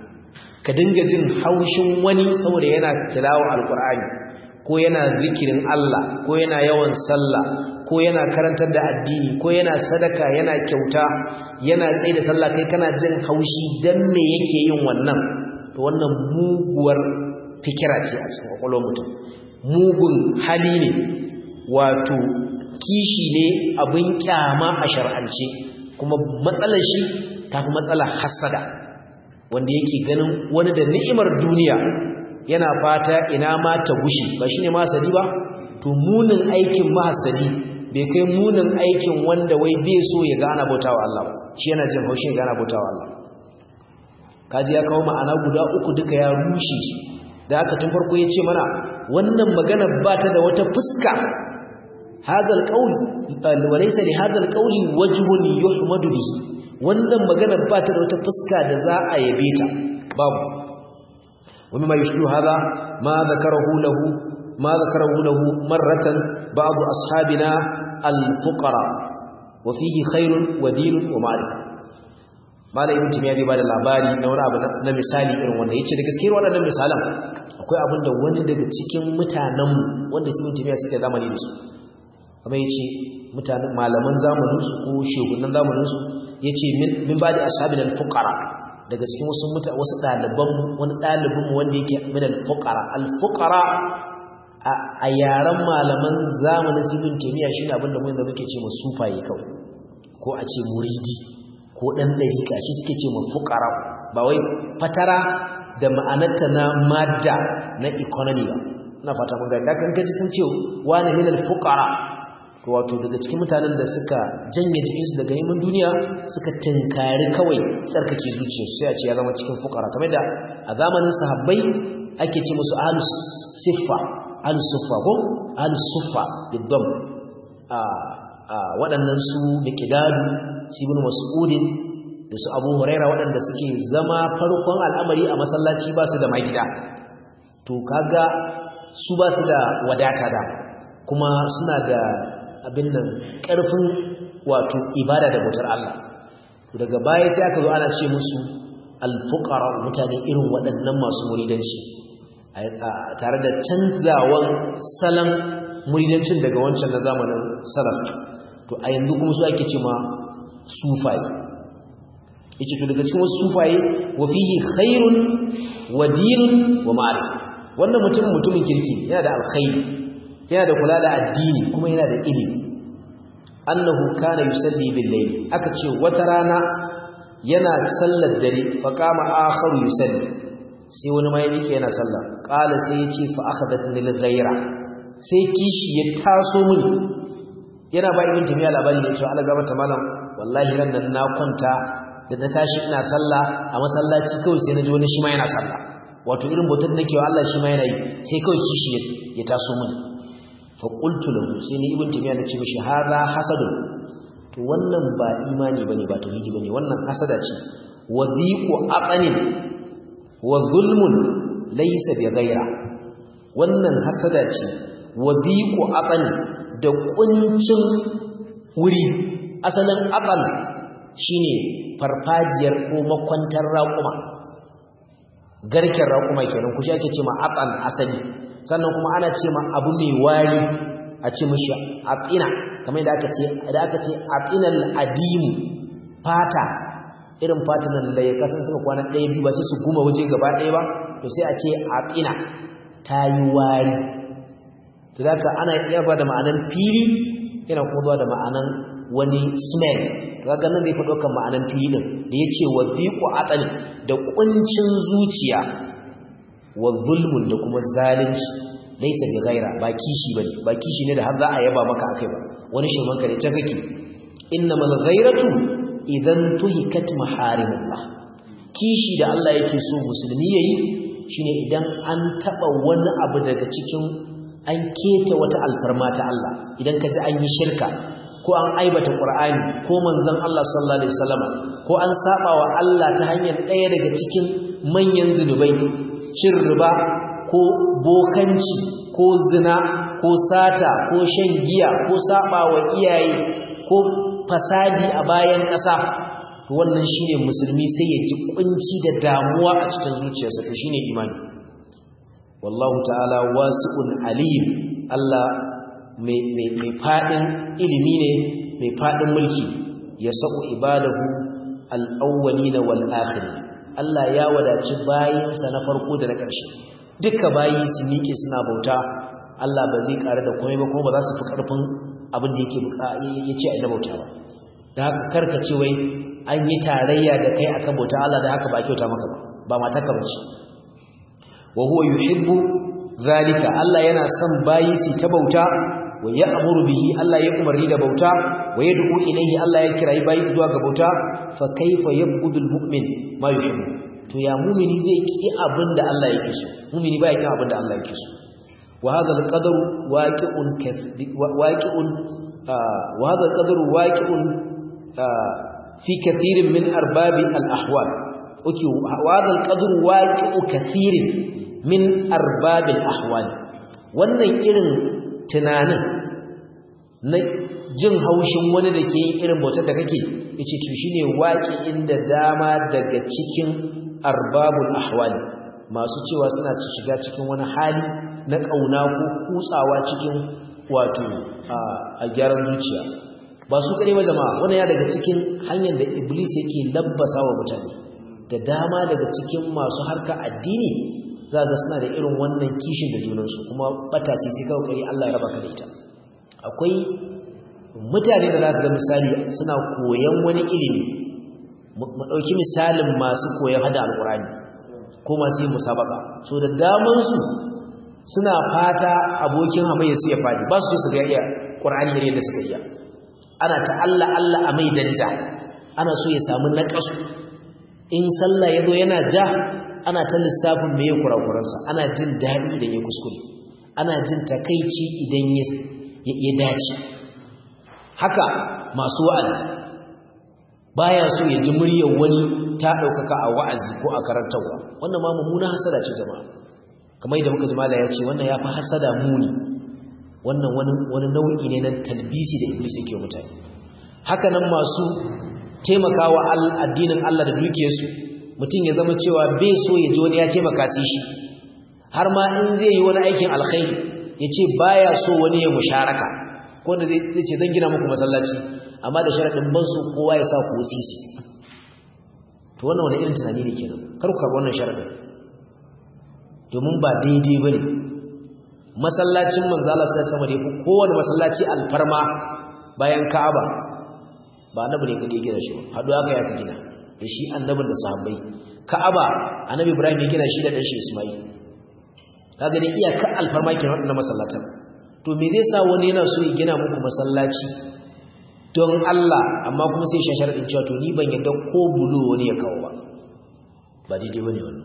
ka dinga jin haushin wani saboda yana tilawa alqur'ani ko yana zikirin Allah ko yana yawan sallah ko yana karantar da addini ko yana sadaka yana kyauta yana tsaye da sallah kai kana jin haushi dan me yake yin wannan to wannan muguwar fikira ce a cikin kwakwalwar mutum mugun hali ne wato kishi ne abin kyama a shar'ance kuma matsalar shi tafi matsalar hasada wanda yake ganin wani da ni'imar duniya yana fata ina ma ta gushi ba shine masadi ba to munin aikin mahasadi bai kai munin aikin wanda wai bai so ya gana bautawa Allah shi yana jin haushin gana bautawa Allah kaji ya kawo ma'ana guda uku duka ya rushe da aka tun farko ya ce mana wannan magana ba ta da wata fuska hadal qaul walaysa li hadal qauli wajhun yuhmadu bihi wannan magana ba ta da wata fuska da za a yabe ta babu ومما يشبه هذا ما ذكره له ma zakarahu lahu marratan ba'd ashabina al-fuqara wa fihi khairun wa dinun wa ma'rifah malai ibn timiya bai bada labari na wani abu na misali irin wanda yace da gaskiyar waɗannan misalan akwai abin da wani daga cikin mutanen wanda ibn timiya suke zamani da su kamar yace mutanen malaman zamanin su ko shugabannin zamanin su yace min min bada ashabin al-fuqara daga cikin wasu muta wasu daliban wani dalibin mu wanda yake min al-fuqara al-fuqara a yaran malaman zamanin ibn timiya shine abin da mu yanzu muke ce mu sufaye kawai ko a ce muridi ko ɗan ɗariƙa shi suke ce ma fukara ba wai fatara da ma'anarta na madda na economy ba na fata mun gani dakan gaji sun ce wani minal fukara to wato daga cikin mutanen da suka janye jikinsu daga neman duniya suka tinkari kawai tsarkake zuciyarsu sai a ce ya zama cikin fukara kamar da a zamanin sahabbai ake ce musu ahlus siffa ahlus suffa ko ahlus suffa biddam a waɗannan su miqdadu su ibn mas'udin da su abu huraira waɗanda suke zama farkon al'amari a masallaci ba su da magida to kaga su ba su da wadata da kuma suna da abin nan ƙarfin wato ibada da bautar Allah to daga baya sai aka zo ana ce musu alfuqara mutane irin waɗannan masu muridanci tare da canzawan salon muridancin daga wancan na zamanin salaf to a yanzu kuma su ake ce ma sufaye yace to daga cikin wasu sufaye wa fihi khairun wa dinun wa ma'arif wannan mutum mutumin kirki yana da alkhairi yana da kula da addini kuma yana da ilimi annahu kana yusalli bil layl aka ce wata rana yana sallar dare fa qama akharu yusalli sai wani mai yake yana sallah qala sai yace fa akhadatni lil ghayra sai kishi ya taso min yana ba ibn tamiya labari ne cewa Allah gaba ta malam wallahi ran nan na kwanta da na tashi ina sallah a masallaci kawai sai naji wani shi ma yana sallah wato irin bautar nake wa Allah shi ma yana yi sai kawai kishi ya taso min fa qultu lahu sai ni ibn tamiya nace mishi hadha hasadun to wannan ba imani bane ba tauhidi bane wannan hasada ce wa dhiqu aqanin wa zulmun laysa bi ghaira wannan hasada ce wa dhiqu aqanin da kuncin wuri asalin aqal shine farfajiyar ko makwantar raƙuma garken raƙuma kenan kushi ake ce ma aqal asali sannan kuma ana ce ma abu mai wari a ce mishi aqina kamar da aka ce da aka ce aqinal adim fata irin fatan nan da ya kasan suka kwana ɗaya biyu ba sai su guma waje gaba ɗaya ba to sai a ce aqina ta yi wari to zaka ana iya ba da ma'anan fili yana kuma zuwa da ma'anan wani smell to kaga nan bai faɗo kan ma'anan fili din da yace wa dhiqu aqali da kuncin zuciya wa zulmun da kuma zalunci laysa bi ghaira ba kishi bane ba kishi ne da har za a yaba maka akai ba wani shirman ka ne ta kake innamal ghairatu idan tuhikat maharimullah kishi da Allah yake so musulmi yayi shine idan an taba wani abu daga cikin an keta wata alfarma ta Allah idan ka ji an yi shirka ko an aibata Qur'ani ko manzon Allah sallallahu alaihi wasallam ko an saba wa Allah ta hanyar ɗaya daga cikin manyan zinubai cin riba ko bokanci ko zina ko sata ko shan giya ko saba wa iyaye ko fasadi a bayan ƙasa to wannan shine musulmi sai ya ji kunci da damuwa a cikin zuciyarsa to shine imani wallahu ta'ala wasi'un alim Allah mai mai fadin ilimi ne mai fadin mulki ya sa'u ibadahu al-awwalin wal akhirin Allah ya wadaci bayinsa na farko da na ƙarshe duka bayi su miƙe suna bauta Allah ba zai ƙara da komai ba kuma ba za su fi ƙarfin abin da yake ya ce a yi na bauta ba da haka karkace wai an yi tarayya da kai akan bauta Allah da haka ba kyauta maka ba ba mataka ba ce wa huwa yuhibbu zalika Allah yana son bayi su ta bauta wa ya'muru bihi Allah ya umarni da bauta wa yad'u ilayhi Allah ya kirayi bayi zuwa ga bauta fa kaifa yabudul mu'min ma yuhibbu to ya mu'mini zai ki abinda Allah yake so mu'mini ba ya ki abinda Allah yake so wa hadha al-qadar waqi'un waqi'un wa hadha al-qadar waqi'un fi kathirin min arbabi al-ahwal okay wa hadha al-qadar waqi'u kathirin min arbabi al-ahwal wannan irin tunanin na jin haushin wani da ke yin irin bautar da kake yace to shine waki inda dama daga cikin arbabul ahwali masu cewa suna shiga cikin wani hali na kauna ko kutsawa cikin wato a gyaran zuciya ba su kare ba jama'a wannan ya daga cikin hanyar da iblis yake labbasa wa mutane da dama daga cikin masu harka addini za ga suna da irin wannan kishin da junansu kuma bata ce sai kawai kare Allah ya raba ka da ita akwai mutane da za ka ga misali suna koyan wani ilimi mu ɗauki misalin masu koyan hada alkurani ko masu yin musabaka so da damansu suna fata abokin hamayya su ya fadi ba su su ga iya ƙur'ani ne da suka iya ana ta Allah Allah a mai danja ana so ya samu naƙasu in sallah ya zo yana ja ana ta lissafin mai kurakuransa ana jin daɗi idan ya kuskure ana jin takaici idan ya dace haka masu wa'azi baya so ya ji muryar wani ta ɗaukaka a wa'azi ko a karantarwa wannan ma mummuna hasada ce jama'a kamar yadda muka ji mala ya ce wannan ya fi hasada muni wannan wani nau'i ne na talbisi da iblis yake wa mutane haka nan masu taimakawa addinin Allah da dukiyarsu mutum ya zama cewa bai so ya ji wani ya taimaka sai shi har ma in zai yi wani aikin alkhairi ya ce baya so wani ya musharaka ko da zai ce zan gina muku masallaci amma da sharaɗin ban so kowa ya sa ko sisi to wannan wani irin tunani ne kenan kar ku karɓi wannan sharaɗin domin ba daidai ba ne masallacin manzala sai sama da yafi kowane masallaci alfarma bayan ka'aba ba annabi ne kake gina shi hadu aka ya ka gina da shi annabin da sahabbai ka'aba annabi ibrahim ya gina shi da dan shi isma'il kaga dai iyaka alfarma ke wadannan masallatan to me zai sa wani yana so ya gina muku masallaci don Allah amma kuma sai shashar din cewa to ni ban yadda ko bulo wani ya kawo ba ba daidai bane wannan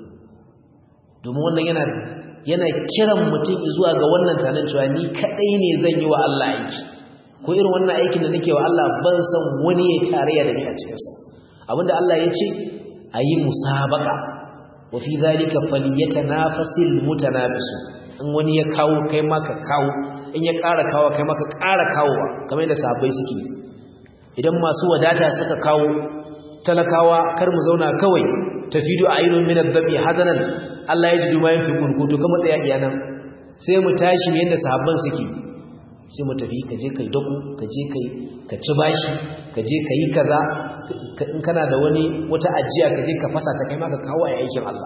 domin wannan yana yana kiran mutum zuwa ga wannan tanan cewa ni kadai ne zan yi wa Allah aiki ko irin wannan aikin da nake wa Allah ban san wani ya tarayya da ni a cikin sa abinda Allah ya ce ayi musabaka wa fi zalika falyatanafasil mutanafisu in wani ya kawo kai ma ka kawo in ya ƙara kawo kai ma ka ƙara kawowa kamar yadda sahabbai suke idan masu wadata suka kawo talakawa kar mu zauna kawai tafidu ayyun min adh-dhabi hazanan Allah ya ji duma yin fi kurkutu kama tsaya iyanan sai mu tashi yadda sahabban suke sai mu tafi ka je kai daku ka je kai ka ci bashi ka je ka yi kaza in kana da wani wata ajiya ka je ka fasa ta kai ma ka kawo a aikin Allah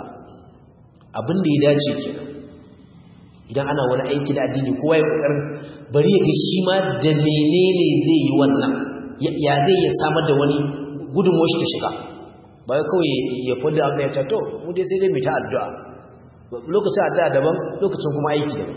abin da ya dace kenan idan ana wani aiki da addini kowa ya kokarin bari ya ga shi ma da menene zai yi wannan ya zai ya samar da wani gudunmuwar shi ta shiga ba kawai ya fada Allah ya ce to mu dai sai dai mu ta addu'a lokacin addu'a daban lokacin kuma aiki daban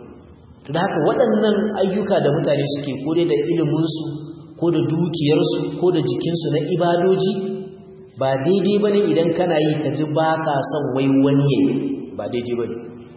to da haka waɗannan ayyuka da mutane suke ko dai da iliminsu ko da dukiyarsu ko da jikinsu na ibadoji ba daidai ba ne idan kana yi ka ji ba ka son wai wani yayi ba daidai ba ne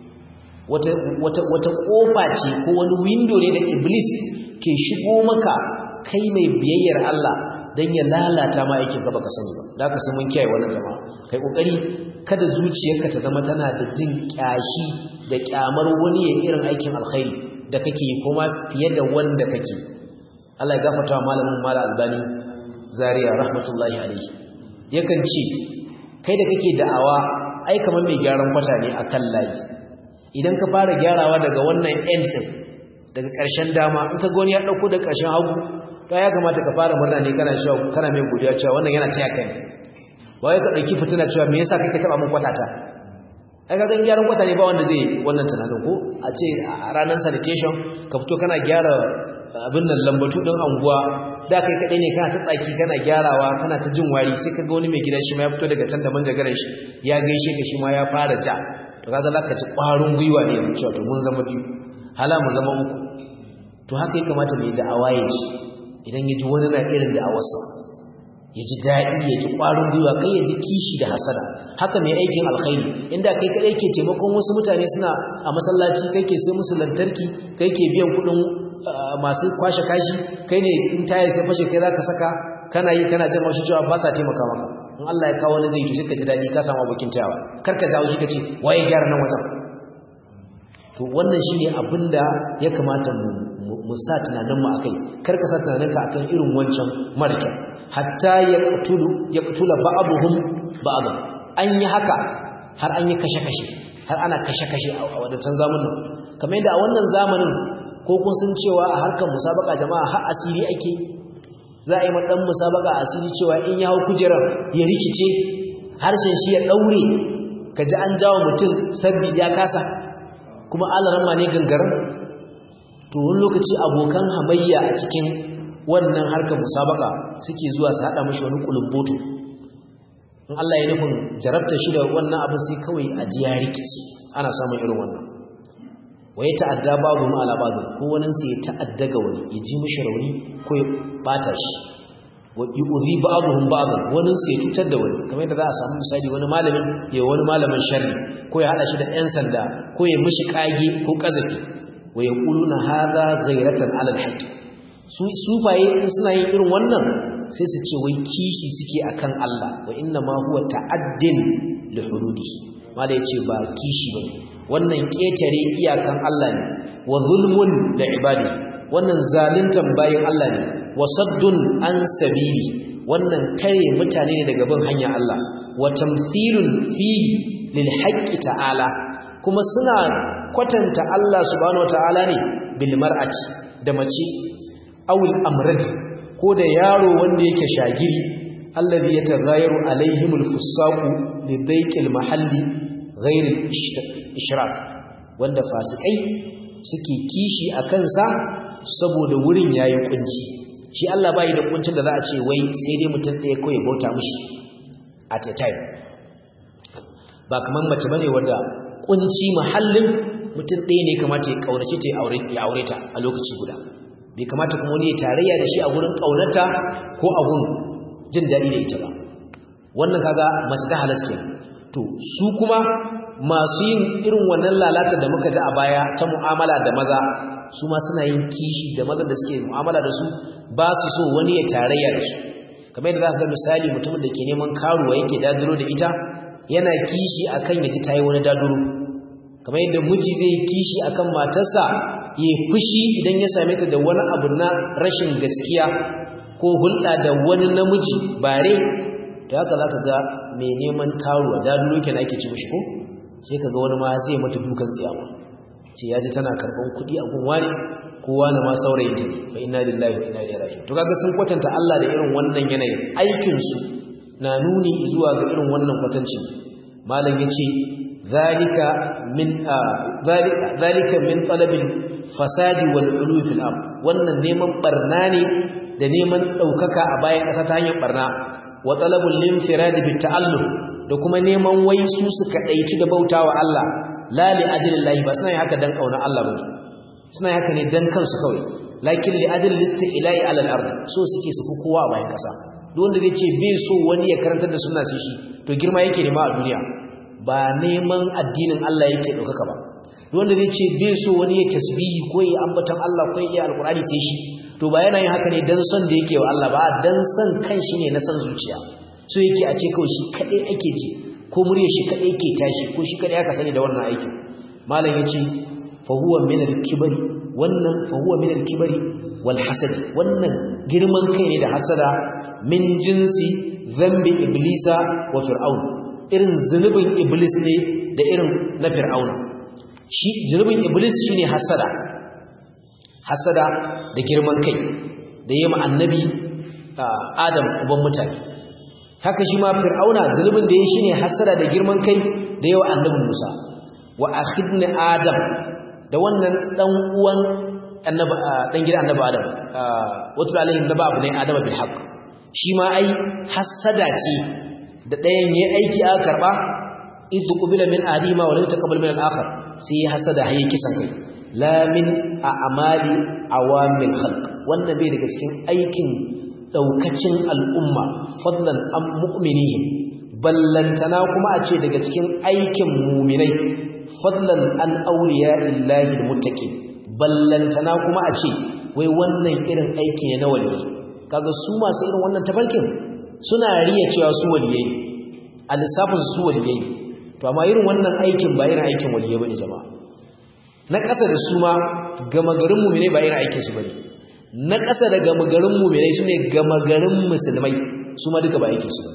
wata, wata, wata ƙofa ce ko wani windo ne da iblis ke shigo maka kai mai biyayyar Allah don ya lalata ma aikin gaba ka sani ba da ka mun kiyaye wannan jama'a kai kokari kada zuciyarka ta zama tana da jin kyashi da kyamar wani ya irin aikin alkhairi da kake yi kuma fiye da wanda kake Allah ya gafarta wa malamin mala albani zaria rahmatullahi alaihi yakan ce kai da kake da'awa ai kamar mai gyaran kwata ne akan layi idan ka fara gyarawa daga wannan end din daga ƙarshen dama in ka ga wani ya dauko da ƙarshen hagu to ya kamata ka fara murna ne kana shawo kana mai godiya cewa wannan yana taya kai wai ka dauki fitina cewa me yasa kake taba mun kwatata ai ka gan gyaran kwata ne ba wanda zai wannan tunanin ko a ce a ranar sanitation ka fito kana gyara abin nan lambatu din anguwa da kai kadai ne kana ta tsaki kana gyarawa kana ta jin wari sai kaga wani mai gidan shi ma ya fito daga can da manjagaran shi ya gaishe ka shi ma ya fara ja to kaga zaka ci kwarin gwiwa ne yanzu cewa to mun zama biyu hala mu zama uku to haka ya kamata mai da'awa ya ci idan ya ji wani na irin da'awarsa ya ji daɗi ya ji ƙwarin gwiwa kai ya ji kishi da hasada haka mai aikin alkhairi inda kai kaɗai ke taimakon wasu mutane suna a masallaci kai ke sai musu lantarki kai ke biyan kuɗin masu kwashe kashi kai ne in tayar sai fashe kai za ka saka kana yi kana jan haushi cewa ba sa taimaka maka in Allah ya kawo wani zai yi ka ji daɗi ka samu abokin tayawa kar ka jawo shi ka ce waye gyara nan wajen to wannan shine abinda ya kamata mu mu sa tunaninmu akai kar ka sa tunaninka akan irin wancan marke hatta yaqtulu yaqtula ba'dhum ba'dhan an yi haka har an yi kashe-kashe har ana kashe-kashe a wadancan zamanin kamar yadda a wannan zamanin ko kun san cewa a harkar musabaka jama'a har asiri ake za a yi ma dan musabaka asiri cewa in ya hau kujerar ya rikice harshen shi ya daure kaji an jawo mutum sabbi ya kasa kuma alaramma ne gangaran to wani lokaci abokan hamayya a cikin wannan harkar musabaka suke zuwa su haɗa mashi wani kulubboto in Allah ya nufin jarabta shi da wannan abin sai kawai a ji ya rikici ana samun irin wannan wa ya ta'adda babu mu ala babu ko wani sai ya ta'adda ga wani ya ji mishi rauni ko ya bata shi wa yu'zi ba'dhum ba'd wani sai ya cutar da wani kamar yadda za a samu misali wani malamin ya wani malamin sharri ko ya hada shi da ɗan sanda ko ya mishi kage ko kazafi wa yaquluna hadha ghayratan ala al-haqq su sufaye in suna yin irin wannan sai su ce wai kishi suke akan Allah wa inna ma huwa ta'addin li hududi mala yace ba kishi ba wannan ketare iyakan Allah ne wa zulmun da ibadi wannan zaluntan bayin Allah ne wa saddun an sabili wannan tare mutane ne daga bin hanyar Allah wa tamthilun fihi lil haqqi ta'ala kuma suna kwatanta Allah subhanahu wataala ne bil mar'ati da mace awul amrati ko da yaro wanda yake shagiri allazi yataghayaru alaihimul fusaqu lidayqil mahalli ghairil ishrak wanda fasikai suke kishi akan sa saboda wurin yayi kunci shi Allah bai da kuncin da za a ce wai sai dai mutum ɗaya kawai bauta mishi at a time ba kaman mace bane wanda kunci mahallin mutum ɗaya ne kamata ya kaunace ta ya aure ta a lokaci guda bai kamata kuma wani ya tarayya da shi a gurin kaunata ko a gurin jin daɗi da ita ba wannan kaga mace ta halaske to su kuma masu yin irin wannan lalata da muka ji a baya ta mu'amala da maza su ma suna yin kishi da mazan da suke mu'amala da su ba su so wani ya tarayya da su kamar yadda za ka ga misali mutumin da ke neman karuwa yake daduro da ita yana kishi akan ya ji ta yi wani daduro kamar yadda miji zai kishi akan matarsa ya fushi idan ya same ta da wani abu na rashin gaskiya ko hulɗa da wani namiji bare to haka za ka ga mai neman karuwa da duke na ake ci mishi ko sai ka ga wani ma zai mata dukan tsiyama ce ya ji tana karɓar kuɗi a gun wani ko wani ma saurayin ta ne fa inna lillahi wa inna ilaihi raji'un to kaga sun kwatanta Allah da irin wannan yanayin aikin su na nuni zuwa ga irin wannan kwatanci malam yace zalika min zalika min talabil fasadi wal ulu fil ard wannan neman barna ne da neman daukaka a bayan ƙasa ta hanyar barna wa talabul linfirad bit ta'allum da kuma neman wai su suka daiki da bautawa Allah la li ajlillahi ba suna haka dan kauna Allah bane suna haka ne dan kansu kawai lakin li ajli listi'la'i ala al-ard so suke su kowa a bayan ƙasa duk wanda zai ce bai so wani ya karantar da sunna sai shi to girma yake nema a duniya ba neman addinin Allah yake daukaka ba wanda zai ce bai so wani ya tasbihi ko ya ambatan Allah ko ya alkurani sai shi to ba yana yin haka ne dan son da yake wa Allah ba dan son kanshi ne na son zuciya so yake a ce kawai shi kadai ake ji ko murya shi kadai yake tashi ko shi kadai aka sani da wannan aikin malam yace fa huwa min al-kibri wannan fa huwa min al-kibri wal hasad wannan girman kai ne da hasada min jinsi zambi iblisa wa fir'aun irin zunubin iblis ne da irin na fir'auna shi zunubin iblis shine hasada hasada da girman kai da yayi annabi adam uban mutane haka shi ma fir'auna zunubin da yayi shine hasada da girman kai da yawa annabi Musa wa akhidna adam da wannan dan uwan annabi dan gidan annabi adam wato alaihim naba abu ne adam bil haqq shi ma ai hasada ce da ɗayan yayi aiki aka karba idh qubila min adima wa lam taqabbal min al-akhar sai ya hasada hayi kisan kai la min a'mali awamil khalq wannan bai daga cikin aikin daukacin al'umma fadlan am mu'minihim ballantana kuma a ce daga cikin aikin mu'minai fadlan an awliya illahi almuttaqin ballantana kuma a ce wai wannan irin aiki ne na waliyi kaga su masu irin wannan tafarkin suna riya cewa su waliyai a lissafin su waliyai to amma irin wannan aikin ba irin aikin waliyai bane jama'a na ƙasa da su ma gama garin mu'mine ba irin aikin su bane na ƙasa da gama garin mu'mine sune gama garin musulmai su ma duka ba aikin su bane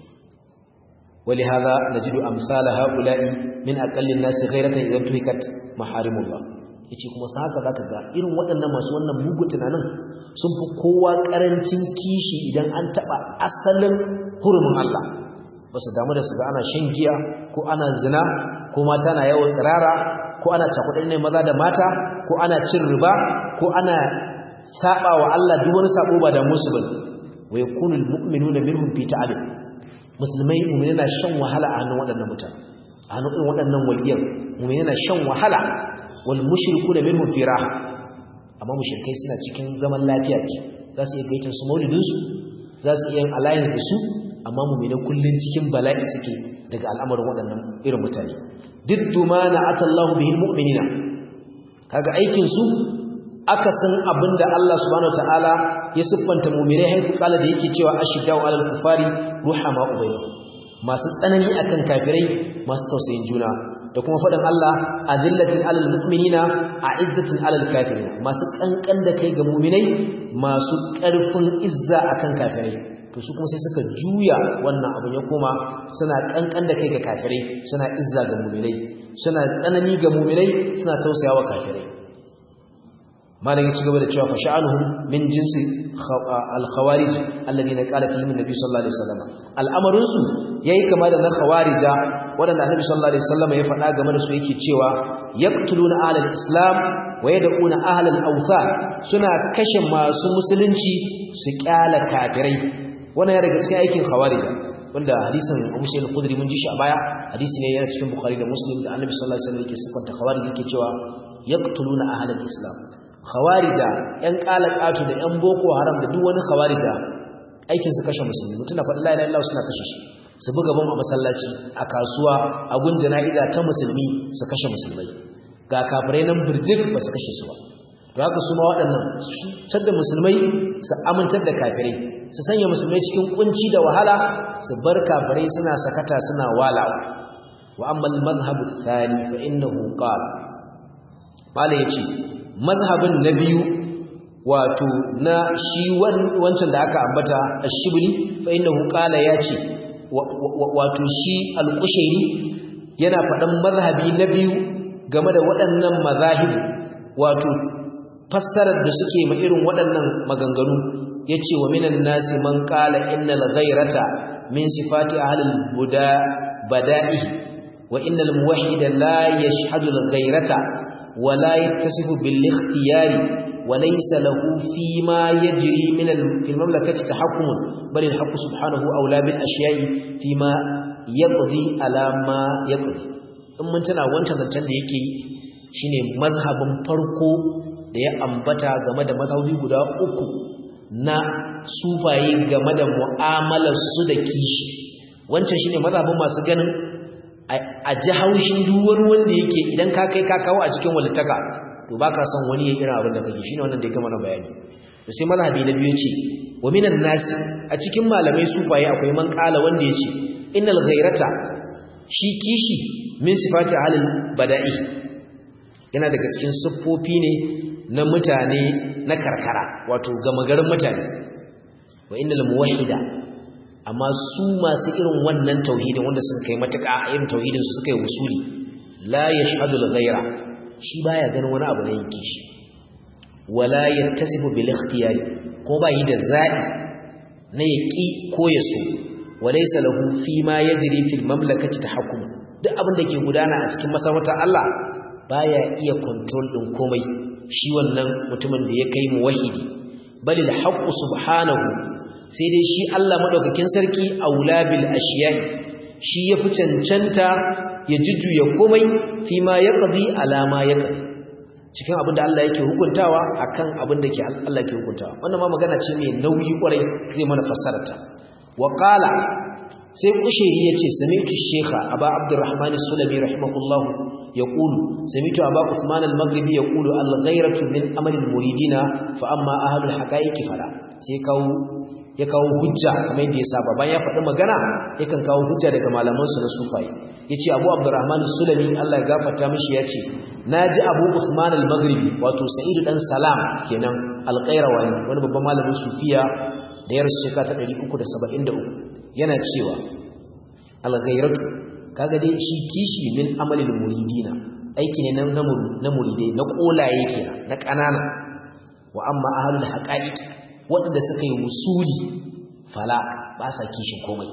ولهذا نجد أمثال هؤلاء من أقل الناس غيرة إذا انتهكت محارم الله yace kuma sa haka zaka ga irin waɗannan masu wannan mugu tunanin sun fi kowa ƙarancin kishi idan an taɓa asalin hurumin Allah ba su damu da su ga ana shan giya ko ana zina ko mata na yawan tsirara ko ana cakuɗin ne maza da mata ko ana cin riba ko ana saba wa Allah duk wani sabo ba da musu bane wa yakunu almu'minuna minhum fi ta'alim musulmai mu'mini na shan wahala a hannun waɗannan mutane a hannun irin waɗannan waliyan mu'mini na shan wahala wal mushrikuna minhum fi raha amma mushrikai suna cikin zaman lafiya ce za su iya gaitin su maulidin su za su iya alliance da su amma mu'mini kullun cikin bala'i suke daga al'amarin waɗannan irin mutane diddu ma na'atallahu bihi mu'minina kaga aikin su aka san abinda Allah subhanahu wataala ya siffanta mu'minai haifu kala da yake cewa ashiddau alal kufari ruhama ubayna masu tsanani akan kafirai masu tausayin juna da kuma faɗin Allah azillatin alal mu'minina a'izzatin alal kafirin masu kankan da kai ga mu'minai masu ƙarfin izza akan kafirai to su kuma sai suka juya wannan abin ya koma suna kankan da kai ga kafirai suna izza ga mu'minai suna tsanani ga mu'minai suna tausayawa kafirai malam ya ci gaba da cewa fa sha'anuhum min jinsi al-khawarij alladhina qala fihim an-nabi sallallahu alaihi wasallam al'amarin su yayi kama da na khawarija wadanda annabi sallallahu alaihi wasallam ya faɗa game da su yake cewa yaqtuluna ahlal islam wa yad'una ahlal awthan suna kashe masu musulunci su kyala kafirai wannan ya daga cikin aikin khawarija wanda hadisin Abu Sa'id al-Khudri mun ji shi a baya hadisi ne yana cikin Bukhari da Muslim da Annabi sallallahu alaihi wasallam yake sifanta khawarij yake cewa yaqtuluna ahlal islam khawarija yan qalaqatu da yan boko haram da duk wani khawarija aikin su kashe musulmi mutuna faɗi la ilaha illallah suna kashe shi su buga bom a masallaci a kasuwa a gun jana'iza ta musulmi su kashe musulmai ga kafirai nan birjik ba su kashe su ba to haka su ma waɗannan su da musulmai su amintar da kafirai su sanya musulmai cikin kunci da wahala su bar kafirai suna sakata suna walawa wa amma al-madhhab ath-thani fa innahu qala mala yace mazhabin na biyu wato na shi wancan da aka ambata ash-shibli fa innahu qala yace wato shi al-qushairi yana faɗan mazhabi na biyu game da waɗannan mazahib wato fassarar da suke ma irin waɗannan maganganu yace wa minan nasi man qala innal ghayrata min sifati ahlil buda bada'i wa innal muwahhida la yashhadu al ghayrata wa la yattasifu bil ikhtiyari wa laysa lahu fi ma yajri min al fil mamlakati tahakkum bal al haqq subhanahu awla bil ashiya'i fi ma yaqdi ala ma yaqdi in mun tana wancan zancen da yake shine mazhabin farko da ya ambata game da mazhabi guda uku na sufaye game da mu'amalarsu da kishi wancan shine mazhabin masu ganin a ji haushin duk wani wanda yake idan ka kai ka kawo a cikin walittaka to baka son wani ya irin abin da kake shine wannan da ya gama na bayani to sai mazhabi na biyu ce wa minan nasi a cikin malamai sufaye akwai man kala wanda yace innal ghairata shi kishi min sifati ahlil bada'i yana daga cikin siffofi ne na mutane na karkara wato gama garin mutane wa innal muwahhida amma su masu irin wannan tauhidin wanda suka kai matuƙa a irin tauhidin su suka yi usuli la yashhadu al-ghayra shi baya ganin wani abu na yanke shi wala yattasifu bil ikhtiyari ko ba yi da zabi na yaki ko ya so walaysa lahu fi ma yajri fil mamlakati tahakkum duk abin da ke gudana a cikin masarautar Allah baya iya control din komai shi wannan mutumin da ya kai mu wahidi balil haqqu subhanahu sai dai shi Allah madaukakin sarki aula bil ashiyai shi yafi cancanta ya jujjuya komai fi ma yaqdi ala ma yaqdi cikin abin da Allah yake hukuntawa akan abin da ke Allah yake hukuntawa wannan ma magana ce mai nauyi kwarai zai mana fassararta wa qala sai kushairi yace sami'tu shekha aba abdurrahman as-sulami rahimahullah yaqulu sami'tu aba usman al-maghribi yaqulu al-ghayratu min amali al-muridina fa amma ahlul haqa'iqi fala sai kawo ya kawo hujja kamar yadda ya saba bayan ya faɗi magana yakan kawo hujja daga malaman su na sufaye yace Abu Abdurrahman Sulami Allah ya gafarta mishi yace naji Abu Usman al-Maghribi wato Sa'id dan Salam kenan al-Qayrawani wani babban malamin sufiya da ya rasu shekara ta 373 yana cewa al-ghayratu kaga dai shi kishi min amalil muridina aiki ne na muridai na kolaye kenan na kanana wa amma ahlul haqa'iq waɗanda suka yi wusuli fala ba sa kishin komai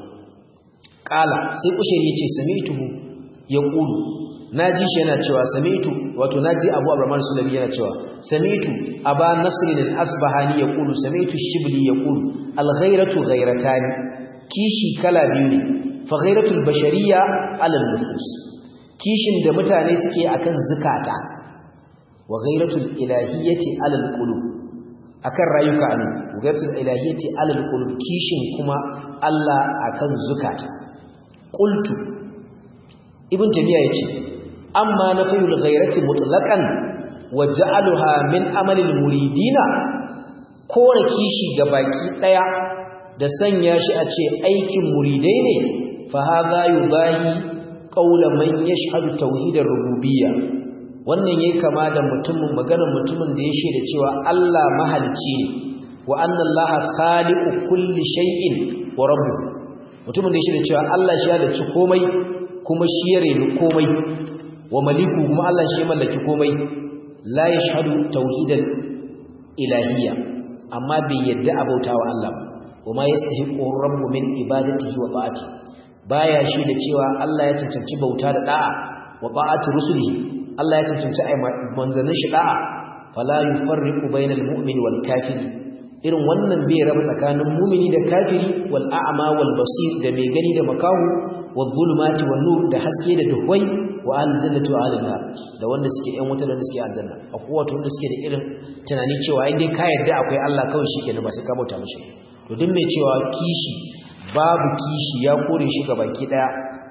ƙala sai kushere ya ce sami'tuhu ya ƙulu na ji shi yana cewa sami'tu wato na ji abu abu sulami yana cewa sami'tu aba nasirin al'asbahani ya ƙulu sami'tu shibli ya ƙulu alghairatu ghairatani kishi kala biyu ne fa ghairatul bashariya alal nufus kishin da mutane suke akan zukata wa ghairatul ilahiyyati alal qulub akan rayuka anu ghairatul ilahiyyati alal qulub kishin kuma Allah akan zukata qultu ibn tamiya yace amma nafiyul ghairati mutlaqan wa ja'aluha min amalil muridina kore kishi ga baki daya da sanya shi a ce aikin muridai ne fa hadha yubahi qawla man yashhadu tauhidar rububiyya wannan yayi kama da mutumin maganar mutumin da ya shaida cewa Allah mahalicci ne wa anna Allah khaliqu kulli shay'in wa rabbuh mutumin da ya shaida cewa Allah shi ya dace komai kuma shi ya reni komai wa maliku kuma Allah shi ya mallaki komai la yashhadu tauhidal ilahiyya amma bai yadda abautawa Allah ba وما يستحقه الرب من عبادته وطاعته baya shi da cewa Allah ya cancanci bauta da da'a wa ta'ati rusulihi Allah ya cancanci ai manzanin shi da'a fala yufarriqu bainal mu'mini wal kafiri irin wannan bai raba tsakanin mu'mini da kafiri wal a'ma wal basir da mai gani da makahu wal zulumati wan nur da haske da duhwai wa al jannati wa al nar da wanda suke yan wuta da wanda suke aljanna akwai wato wanda suke da irin tunani cewa in dai ka yarda akwai Allah kawai shikenan ba sai ka bauta mishi to duk mai cewa kishi babu kishi ya kore shi ga baki daya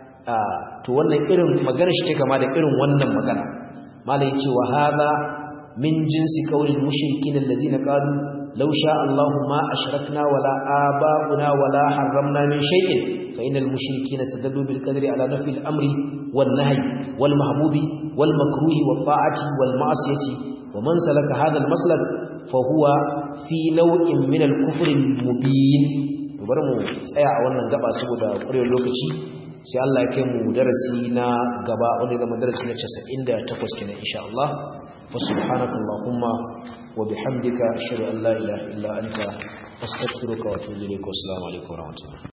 to wannan irin magana shi take kama da irin wannan magana malai yace wa hadha min jinsi qaulil mushrikin allazina qalu law sha Allahu ma ashrakna wala aba'una wala harramna min shay'in fa innal mushrikeena sadallu bil qadri ala nafi al amri wan nahyi wal mahbubi wal makruhi wat ta'ati wal ma'siyati wa man salaka hadha al maslak fa huwa fi nau'in min al kufr al mubin bari mu tsaya a wannan gaba saboda ƙurewar lokaci sai Allah ya kai mu darasi na gaba wanda zama darasi na 98 kenan insha Allah fa subhanaka allahumma wa bihamdika ashhadu an la ilaha illa anta astaghfiruka wa atubu ilayk wa assalamu alaikum wa rahmatullahi